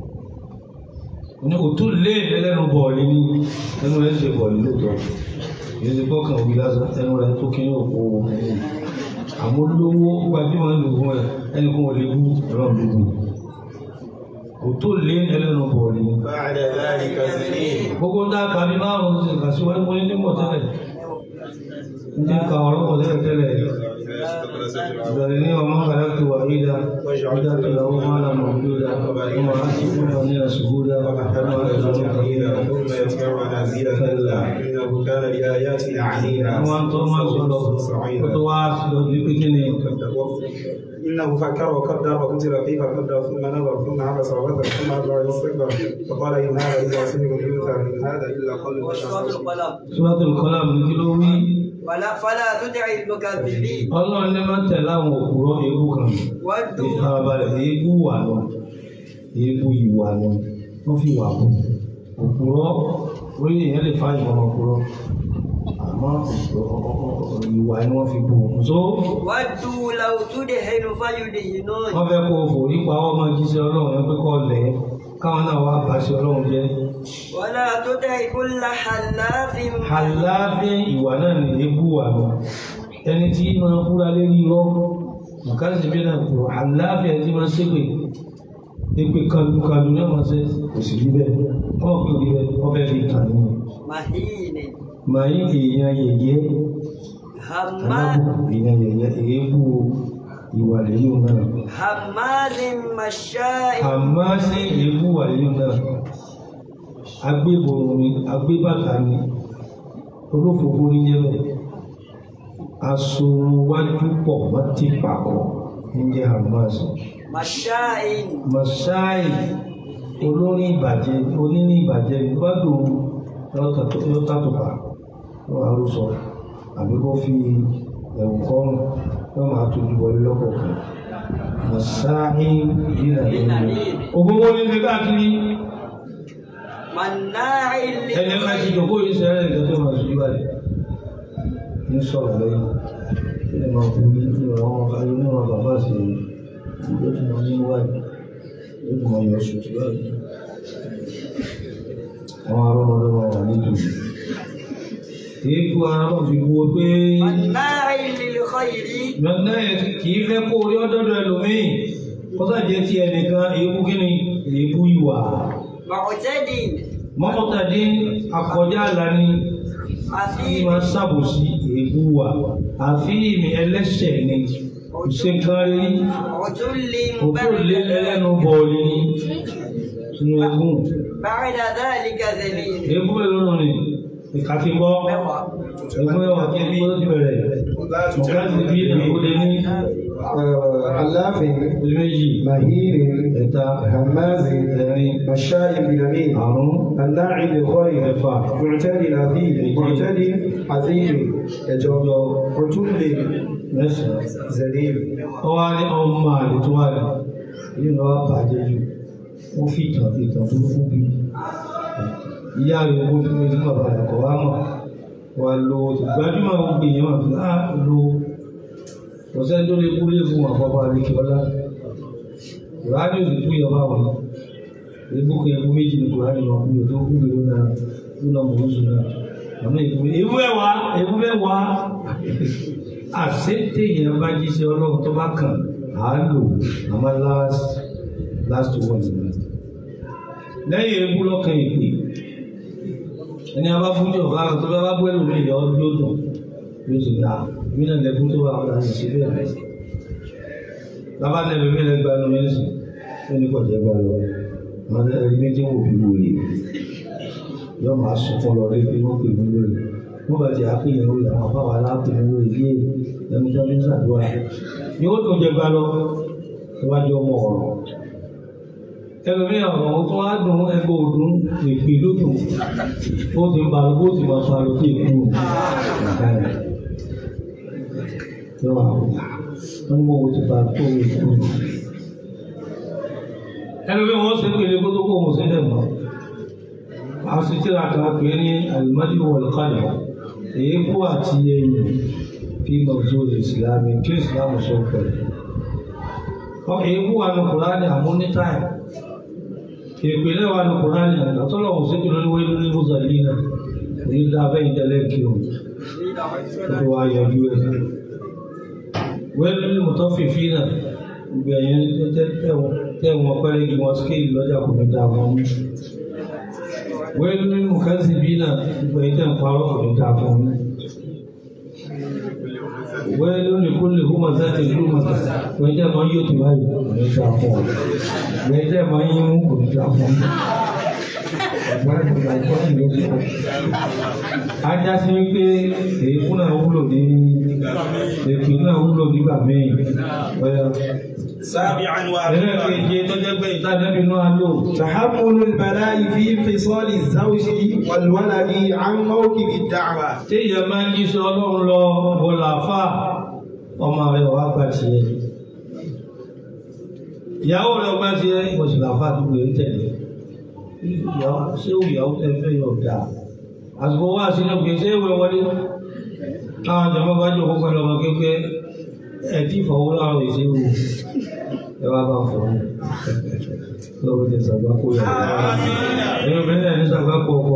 ní òtú lé ẹlẹ́nu bọ̀ọ̀lì ní ẹnu rẹ̀ ṣe bọ̀ọ̀lì lóòótọ́ yìí ti gbọ́kàn òbí lásán ẹnu rẹ̀ tó kí ní òpó àmọ́ lówó gbajúmọ̀ lò fún ẹ ẹni kún wọlé bú ẹ̀rọ gbogbo òtú lé ẹlẹ́nu bọ̀ọ̀lì ní. بعد ذلك سنين gbogbo ń dáka bí márùn-ún ti kà sí wọ́n mú ní mọ̀ tẹ́lẹ̀ ní ka ọ̀rọ̀ mọ̀ tẹ́lẹ̀ tẹ́lẹ̀ ìbẹ̀rẹ̀ ní ọmọ kàlákì wà ìdá ìdá tó lọ́wọ́ máa nà mọ̀ bí ó dá ọmọ láti fún ọ ní ẹ̀sùn dá ọmọ láti fún ọ ní ẹ̀sùn ثم يتبعنا زيلا كلا إنه كان لآياتنا عنيدا wọ́n tó máa sọ̀rọ̀ kó tó wá lọ bí pé kí ni إنه فكر وقدر وقتل كيف قدر ثم نظر ثم عبس وغفر ثم أدبر واستكبر فقال إن هذا إلا سحر يؤثر إن هذا إلا قول وسورة البشر القلم Suratul Qalam ní kí ló wí ولا فلا تدع المكذبين ọlọ́run ní máa tẹ̀lé àwọn òkúrọ̀ eégú kan ودوا ìfarabalẹ̀ eégú wà lọ eégú ìwà lọ wọ́n fi wà bọ̀ òkúrọ̀ orí èèyàn lè fa ìwọ̀n òkúrọ̀ àmọ́ ìwà ni wọ́n fi bò ó so ودوا لو تدهن فيدهنون wọ́n fẹ́ kó o fò nípa ọmọ jíṣẹ́ ọlọ́run ẹ pé kọ́ lẹ̀ ẹ́ káwọn náà wá bàṣẹ ọlọ́run jẹ́ ولا تدع كل حلاف àlábẹ́ ìwà náà ní eégú wà lọ ẹni tí máa ń kúra lérí irọ́ nǹkan sì bí náà kúrò àlábẹ́ ẹni tí máa ń ṣépè èpè kalukalu náà máa ṣe kò sì rí bẹ́ẹ̀ ọmọ kò rí bẹ́ẹ̀ ọbẹ̀ fi kàn ní مهين màá yí èèyàn yẹ̀yẹ́ هماز alábùkù èèyàn yẹ̀yẹ́ èébú ìwà lẹ́yìn náà هماز مشاء àmọ́ sí èébú wà lẹ́yìn náà agbébòrò ni agbébàtà ni olófòfó ní yẹ́bẹ̀ asorunwájú pọ̀ wọ́n ti pàkọ́ ní jẹ́ àmọ́sí مشاء masai olórí ìbàjẹ́ oníní ìbàjẹ́ gbádùn yọ́tàtùpà wọ́n àrùsọ àbí kó fi ẹ̀wù kọ́rùn wọ́n máa tójú wọlé lọ́kọ̀ọ̀kan masáhí dínà nínú ògbówó ní ṣe káàkiri مناع ẹni ká ti jòkó yìí sẹ́rẹ̀ ìgbà tó máa sùn báyìí ní sọ̀rọ̀ lẹ́yìn kí ni máa kú ní ìlú àwọn ayé ní wọn bàbá sí ìjọ tí wọ́n ní wáyé yóò tún máa yọ sùn sí báyìí àwọn arọ́mọdọ́mọ wà nítorí èékú ara náà fi wo pé مناع للخير lọ́nà kì í fẹ́ kó orí ọdọ́dọ̀ ẹlòmíì kó sàjẹ́ ti ẹnìkan èébú kí ni èébú ìwà معتد mọ́kọ̀tàdé akọjá àlá ni tí أثيم máa ṣàbòsí èébú wà àfi ìmì ẹlẹ́ṣẹ̀ ni kò ṣe nǹkan rí عتل òkú lé بعد ẹlẹ́nu bọ̀ọ̀lì ni sínú ẹgún بعد ذلك ذليل èébú mélòó nù ni ìka ti bọ́ مضى ẹgbẹ́ ẹwà kí ni ó ti bẹ̀rẹ̀ ọ̀gá ti bí ìdàgbòde ní aláàfin ojú méjì mahiri ẹ̀ta hamazi ẹ̀rin mashayi binamin àrùn الناعي للخير ẹ̀fà معتدل عظيم معتدل عظيم يجوز عتل mẹ́sàn-án. ذليل ó wá ní ọmọ àlè tó wà ní yìí lọ́wọ́ bàjẹ́ jù ó fi ìtàn ìtàn burúkú bí ìyá rẹ̀ owó tí wọ́n ti bàbá rẹ̀ kọ̀ wá mọ̀ wà lo gbajúmọ̀ gbogbo èèyàn wà fún á lo ọ̀sẹ̀ tó lè kú lé fún àpapọ̀ àdékè ọlá ìwádìí òsì kú ìyọba wọn ebúkọ ẹkú méjì ní kùránì wọn kú ètò kú ìlú náà lónà mọ̀ oṣù náà àmọ́ ìkú ewu ẹwà ewu ẹwà àṣetè yẹn bá jíṣẹ́ ọlọ́run tó bá kàn á lò àmọ́ last last one ni lẹ́yìn ewu lọ́kàn ìpè ẹni abá bújọ bá tó bá bá bú ẹlòmí ìyá ọdún yóò dùn yóò sì dá mí náà lẹ́kún tó wà ọ̀la sì sí bẹ́ẹ̀ bẹ́ẹ̀ lábá ní ẹlòmí lẹ́gbàá ló ń sìn ó ní kọjá gbà lọ wọn ní ẹni méjì wò bí wòye yóò máa sunkún lọ rí pé wọ́n pè mí lórí wọ́n bá ti àpéyàn lórí àwọn afáwà aláàpè mí lórí bí ẹni tó ń ṣàdúrà yóò tó jẹ gbà lọ níwájú ọmọ ọ̀rọ̀ ẹlòmí ọ̀rọ̀ tó wá dùn ẹgbẹ́ òdùn èpè lódùn ó ti ń balùwò ó ti máa fa lọ sí èkó yóò wà wọ́n ní mo ti bá tó èkó ẹlòmí wọn ṣe pé ilé kótó kó mo ṣe dẹ̀ mọ́ asitira kan pè ní alimadi wọlkada èébú àti ẹyìn kí mọ̀tò ìsìlámi kí ìsìlámù sọ pẹ̀lú. èébú wà ní kùránì àmúnítáì ìpìlẹ̀ wà ní kùránì àtọ́lọ́wọ̀ sí kí lórí wẹ́lú ní mùsàlínà ní dábẹ́ ìtẹ́lẹ̀ kí o tó wá yọjú ẹ̀. wẹ́lú ní mùtọ́fìfì náà gbẹ̀yìn tẹ̀wọ̀n pẹ́rẹ́gì wọn skéèlì lọ́jà kò ní dáa wọn wẹ́lú nínú kẹ́sì bí náà gbogbo ìtẹ́ ń parọ́ kò ní dáa fún un. wẹ́lú ní kó lè húmọ̀ sáti ìlú mọ̀tà wọ́n jẹ́ máa yóò tó báyìí kò ní dáa fún un. wọ́n jẹ́ máa yín mú kò ní dáa fún un. ọ̀gbọ́n ìgbà ìtọ́jú ló ti kọ́. ajá sí wípé èéfún náà wúlò ní èéfún náà wúlò nígbà míì. سابعا واخيرا ẹlẹ́kẹ̀ẹ́jẹ tó jẹ́ pé ìtànẹ́bí náà lò. تحمل البلاء في انفصال الزوج والولد عن موكب الدعوة téèyàn máa ń jíṣẹ́ ọlọ́run lọ bọ̀làfà ọmọ rẹ̀ wá gbà tiẹ̀ ìyàwó rẹ̀ gbà tiẹ̀ ìwọ̀sùlàfà tó gbé tẹ̀lé ìyàwó ṣé ìyàwó tẹ fẹ́ yọ̀ dà àsìkò wá sínú pé ṣé ìwé wọlé káwọn jọmọ bá jọ kókó lọmọ kékeré ẹ tí ìfọwọ́ láwọn èsì wò ẹ wá bá fọ lọ́wọ́ tẹ sàgbà kó yà ẹ yọ bẹ́ẹ̀ ní sàgbà kó ọkọ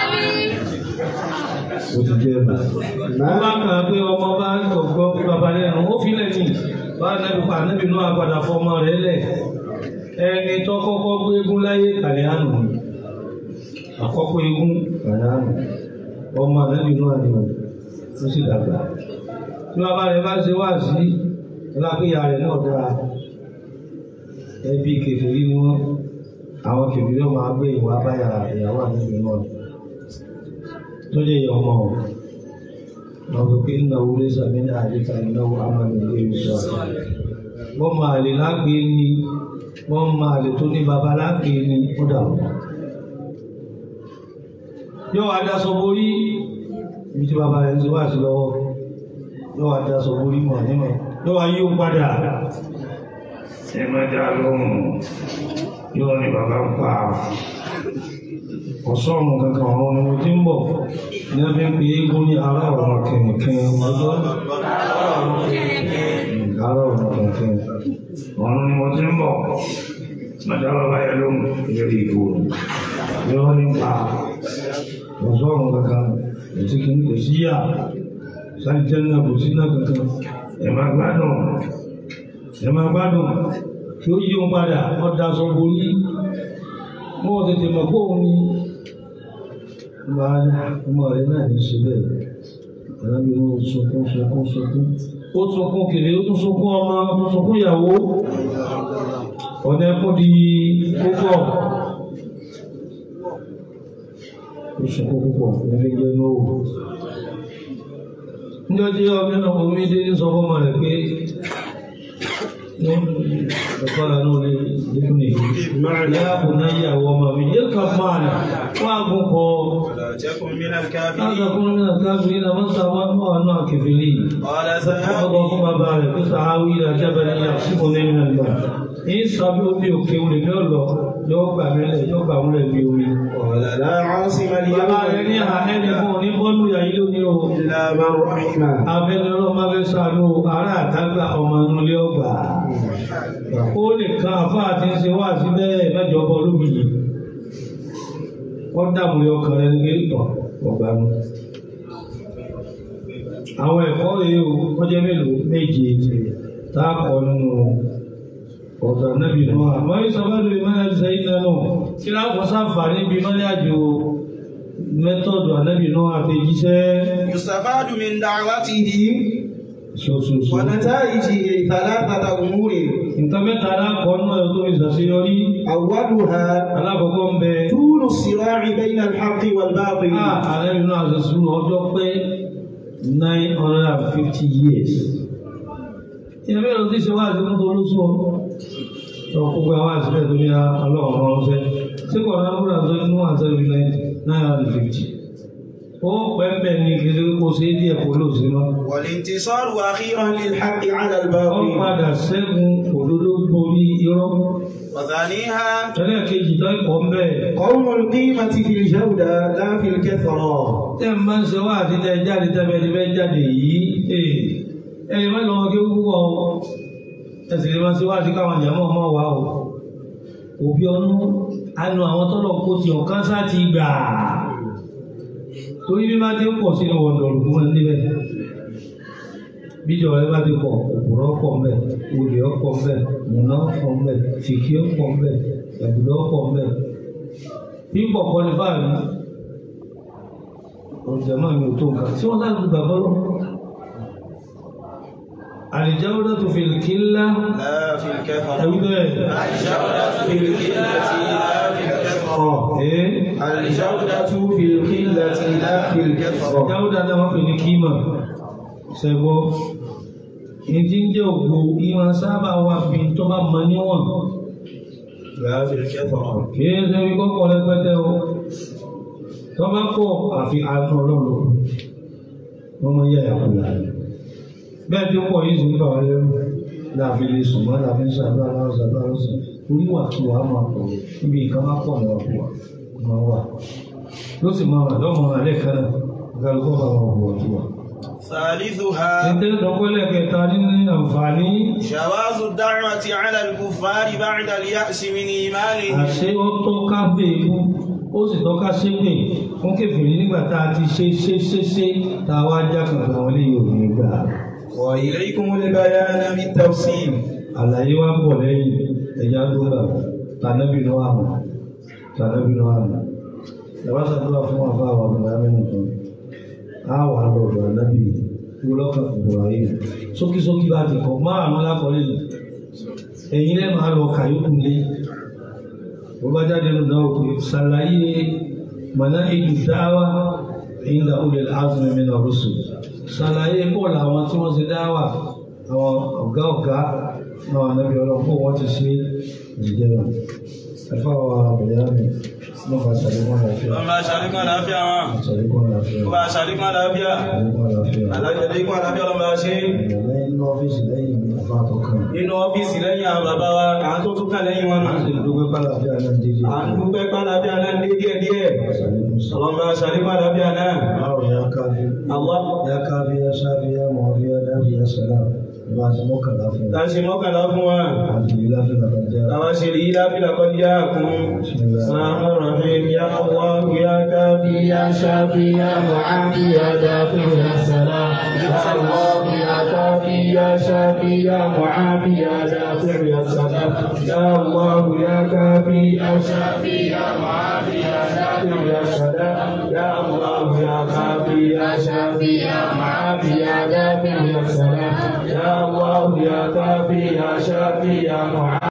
ó ti jẹ́ ẹ̀bà. Wọ́n bá kàn án pé ọmọ bá ń gbọ́ bàbá lẹ́nu, ó fi lẹ́yìn bá nẹ́bí pa nẹ́bí náà padà fọmọ rẹ̀ lẹ̀. Ẹni tó kọ́kọ́ gbé egún láyé kàlẹ́ àná. Àkọ́kọ́ egún kàlẹ́ àná. Ọmọ nẹ́bí náà ni ó sì dàgbà. Tí bàbá rẹ̀ bá ṣe wá sí ọlápẹ́yà rẹ̀ náà dára. Ẹbí kèfèrí ni wọ́n. Àwọn kèfèrí náà máa gbé ìwà báyà ìyàwó àdébí náà tó lè yọ ọmọ o wọn sọ pé ìnáwó lè sàmì ní àdìsá ìnáwó amánu ilé ìṣọ wọn máa lè lágbè ní wọn máa lè tó ní baba lágbè ní ó dà wọn. yóò wá daṣọ borí ibi tí baba rẹ̀ ń ti wá sí lọ́wọ́ yóò wá daṣọ borí mọ̀ nímọ̀ yóò wá yí ó padà ẹ má dá lóhùn yóò ní bàbá ń pa ọ̀sọ́ọ̀nù kankan ọ̀run ni mo ti ń bọ̀ ní a fi ń pe eégún ní ará ọ̀run kẹ̀kẹ́ ọjọ́ ará ọ̀run kẹ̀kẹ́ ọ̀run ni mo ti ń bọ̀ màdá bàbá yẹn lóhùn lórí ìbò yóò ní pa ọ̀sọ́ọ̀nù kankan ètí kìíní kò sí yà sáré jẹ́ náà kò sí náà kankan ẹ̀ máa gbádùn ẹ̀ máa gbádùn tí ó yí òun padà ọ̀dà sọ borí wọ́n tètè mọ̀ pé òun ni ọmọ rẹ̀ náà ní ṣe bẹ́ẹ̀ alábi ó sunkún sunkún sunkún ó sunkún kiri ó tún sunkún ọmọ ó tún sunkún ìyàwó ọ̀nà ẹkún di púpọ̀ ó sunkún púpọ̀ nílé jẹ́ lówó ní ọjọ́ ọmọ náà omi dé ní sọ fọ́mọ rẹ̀ pé فقال نور لابنه يا بني وما من اركب معنا واقوم ولا تكن من هذا الكافرين كل من الكافرين من سوى وانواع كفرين قال سهاب فأخذكم بارك سعاوي إلى جبل يعصمني من الماء إن سبوا بيوكي ولله yóò gbà mí lẹ̀ yóò gbà wọ́n lẹ̀ bí omi. قال لا عاصم Bàbá rẹ̀ ní اليوم àhẹ́ni fún òní bọ́ọ̀lù yàyí lónìí o. إلا من رحم Abẹ́ni ọlọ́mọ abẹ́ sànú ará àtàgbà ọmọ inú ilé ọgbà. Ó lè kan àfá àti ṣe wá sí bẹ́ẹ̀ mẹ́jọ bọ́ lóbìyí. Wọ́n dààmú lé ọkàn rẹ̀ nígbè tọ̀ ọgbà mu. Àwọn ẹ̀kọ́ rèé o, wọ́n jẹ́ mélòó méje tá a kọ́ nínú ọ̀dọ̀ nábì náà. Àmọ́ ìsọ̀bẹ́lú ìmọ̀lẹ́ ṣe iná náà. Kí láàpọ̀ sáfàní bí mọ́lẹ́ àjò mẹ́tọ̀dù ànábì náà àti jíṣẹ́ يستفاد من دعوته ṣoṣoṣo. ونتائجه ثلاثة أمور nǹkan mẹ́ta alákọ̀ọ́nù ẹ̀ tó ìṣàṣeyọrí أولها alákọ̀ọ́kọ́ ń bẹ طول الصراع بين الحق والباطل ààrẹ nínú àṣẹṣù ọjọ́ pé nine hundred and fifty years. ìyẹn bẹ́ẹ̀ ló ti ṣe wá àti mọ́tò olóṣù ọ́ lọ gbogbo àwọn àṣìbẹ̀ tó ní ọlọ́run ránṣẹ́ sí kò náà múra tó nínú àṣẹbí nine hundred and fifty. ó pẹ́ẹ́pẹ́ ní kiri kó ṣe é díẹ̀ kó lò sí mọ́. والانتصار أخيرا للحق على wọ́n الباطل padà ṣẹ́gun òdodo borí irọ́. وثانيها ẹlẹ́ẹ̀kejì tó ẹ̀kọ́ ń bẹ́ẹ̀. قوم القيمة في الجودة لا في الكثرة tẹ́ ń bá ń ṣe wá àti tẹ́ jáde tẹ́ bẹ́ẹ̀ ti fẹ́ jáde yìí ee ẹni má lọ́wọ́ kí ó púpọ̀ o ẹsẹ̀ lè máa ṣe wá àti káwọn àjàmọ́ ọmọ wa o òbí ọnú anu àwọn tọ́lọ̀ kó ti ọ̀kan sá ti gbà torí bí má ti ń pọ̀ sínú wọ̀ndọ̀rù fún wọn níbẹ̀ bíjọ rẹ bá ti pọ̀ òpùrọ̀ pọ̀ mbẹ̀ olè ọ̀pọ̀ mbẹ̀ múná ọ̀pọ̀ mbẹ̀ fìkì ọ̀pọ̀ mbẹ̀ ẹ̀bùdọ̀ ọ̀pọ̀ mbẹ̀ pípọ̀ kọ́ ní báyìí ọ̀jọ̀mọ́ mi ò tó nǹkan tí wọ́n láti gbà bọ́lọ́. àlìjáwọ́dá tó fi kí ńlá لا في الكثرة ẹ̀wí bẹ́ẹ̀. الجودة في القلة لا في الكثرة ẹ́ الجودة في القلة لا في الكثرة àlìjáwọ́dá náà wọ́n pè ní kíma ṣẹ̀gbọ́. ìdí ń jẹ́ ògbó ìwọ̀n sábà wà bí tó bá mọ níwọ̀n. لا في الكثرة kìí ṣe wí kọ́kọ́ rẹpẹtẹ o. tó bá pọ̀ àfi àánú ọlọ́run wọ́n mọ yẹ ẹ̀kú láàrin. bẹ́ẹ̀ tí ó pọ̀ yìí sì ń bà wá lẹ́rù láàbí lè sùn mọ́ láàbí ń ṣàdúrà láwọn ṣàdúrà lọ́sàn oníwà kí wàá máa pọ̀ níbi nǹkan bá pọ̀ náà kú wa máa wà ló sì máa wà lọ́mọ alẹ́ kan náà kálukọ́ bá wọn bọ̀ ọ̀tún wa. ثالثها Ẹ̀tẹ́ ìdọ́gbọ́lẹ̀ kẹta nínú àǹfààní جواز الدعوة على الكفار بعد اليأس من إيمانهم àṣẹ ó tọ́ka bèèbú ó sì tọ́ka ṣépè fún kèfèrí nígbà tá a ti ṣe ṣe ṣe ṣe tá a wá já kankan wọlé yóò ní gbà. وإليكم البيان بالتفصيل àlàyé wa ń bọ̀ lẹ́yìn ẹ̀yà dúrà tànàbí ló wà mọ́ tànàbí ló wà mọ́ ìjọba ṣàdúrà fún àbá àwọn àbúrò amẹ́nu kan á wà lọ́dọ̀ ànábì wúlọ́kà ìbọ̀rọ̀ ayé sókísókí bá ti kọ́ márùn-ún lákọ̀ọ́lẹ̀ lọ ẹ̀yin lẹ́ máa lọ kàyókù lé bó bá jáde lọ náà òkè ṣàlàyé mọ̀nà ìlú dáwà ìlà olè azumi min ar-rusul ṣàlàyé bọ́ọ̀lù àwọn tí wọ́n ti dáwà àwọn ọ̀gá ọ̀gá náà nàbí ọlọ́pọ̀ wọ́n ti ṣe ìjẹun ẹ̀fọ́ àwọn àbẹ̀yà mi Mo bá ṣàlékún àlàáfíà. ọmọ aṣàlékún àlàáfíà wọn Ṣàlékún àlàáfíà. ọba aṣàlékún àlàáfíà Ṣàlékún àlàáfíà. alájẹlékún àlàáfíà ọlọ́mọ ṣe Lẹ́yìn ní ọ́fíìsì lẹ́yìn ní àbá àtọ́kàn. nínú ọ́fíìsì lẹ́yìn àwọn bàbá wa àwọn tó tún kà lẹ́yìn wọn nù. Dúpẹ́ pàlàáfíà náà dídí. à ń dúpẹ́ pàlàáfíà náà ní díẹ̀ díẹ̀ Ṣàlékún sí. ọlọ́mọ aṣàlékún àlàáfíà náà Báwo ya káfí? àwọn Ya káfí ya ṣáfí ya mọ̀ọ́fí ya dáfí ya sàlá. Ìbá ti mọ́kànlá fún tá a ṣe mọ́kànlá fún wa Àdìyí láfíà làbàjá. àwọn ṣe rí láfíà kọjá kún sàmú rahim ya allah ya káfí ya ṣáfí ya mu'afi ya dáfí ya sàlám ya allah ya káfí ya ṣáfí ya mu'afi ya dáfí ya sàlám ya allah ya káfí ya ṣáfí ya mu'afi ya dáfí ya sàlám ya allah ya káfí ya ṣáfí ya mu'afi ya dáfí ya sàlám ya allah ya káfí ya ṣáfí ya mu'afi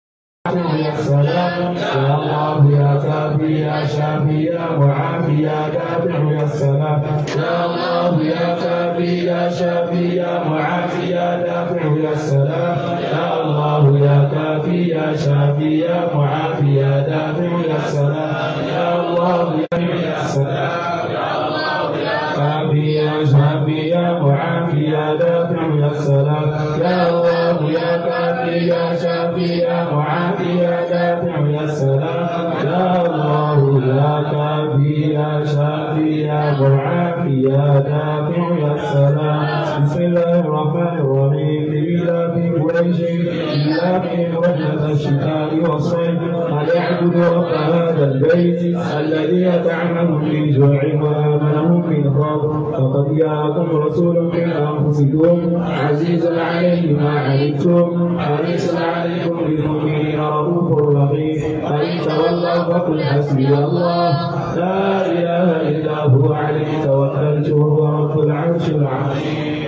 يا سلام يا الله يا كافي يا شافي يا معافي يا دافع يا سلام يا الله يا كافي يا شافي يا معافي يا دافع يا سلام يا الله يا كافي يا شافي يا معافي يا دافع يا سلام يا الله يا سلام يا الله يا كافي يا شافي يا معافي يا دافع يا سلام يا الله يا كافي يا شافي يا معافي يا دافع يا سلام يا الله يا كافي يا شافي يا معافي يا دافع يا سلام بسم الله الرحمن الرحيم إلى في قريش إلى في وجهة الشتاء والصيف فليعبد رب هذا البيت الذي يطعمهم من جوع وآمنهم من خوف فقد جاءكم رسول من أنفسكم عزيز عليه ما عنتم حريص عليكم بالمؤمنين رؤوف رحيم فإن تولوا فقل حسبي الله لا إله إلا هو عليه توكلت وهو رب العرش العظيم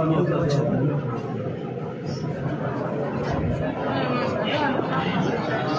Thank you.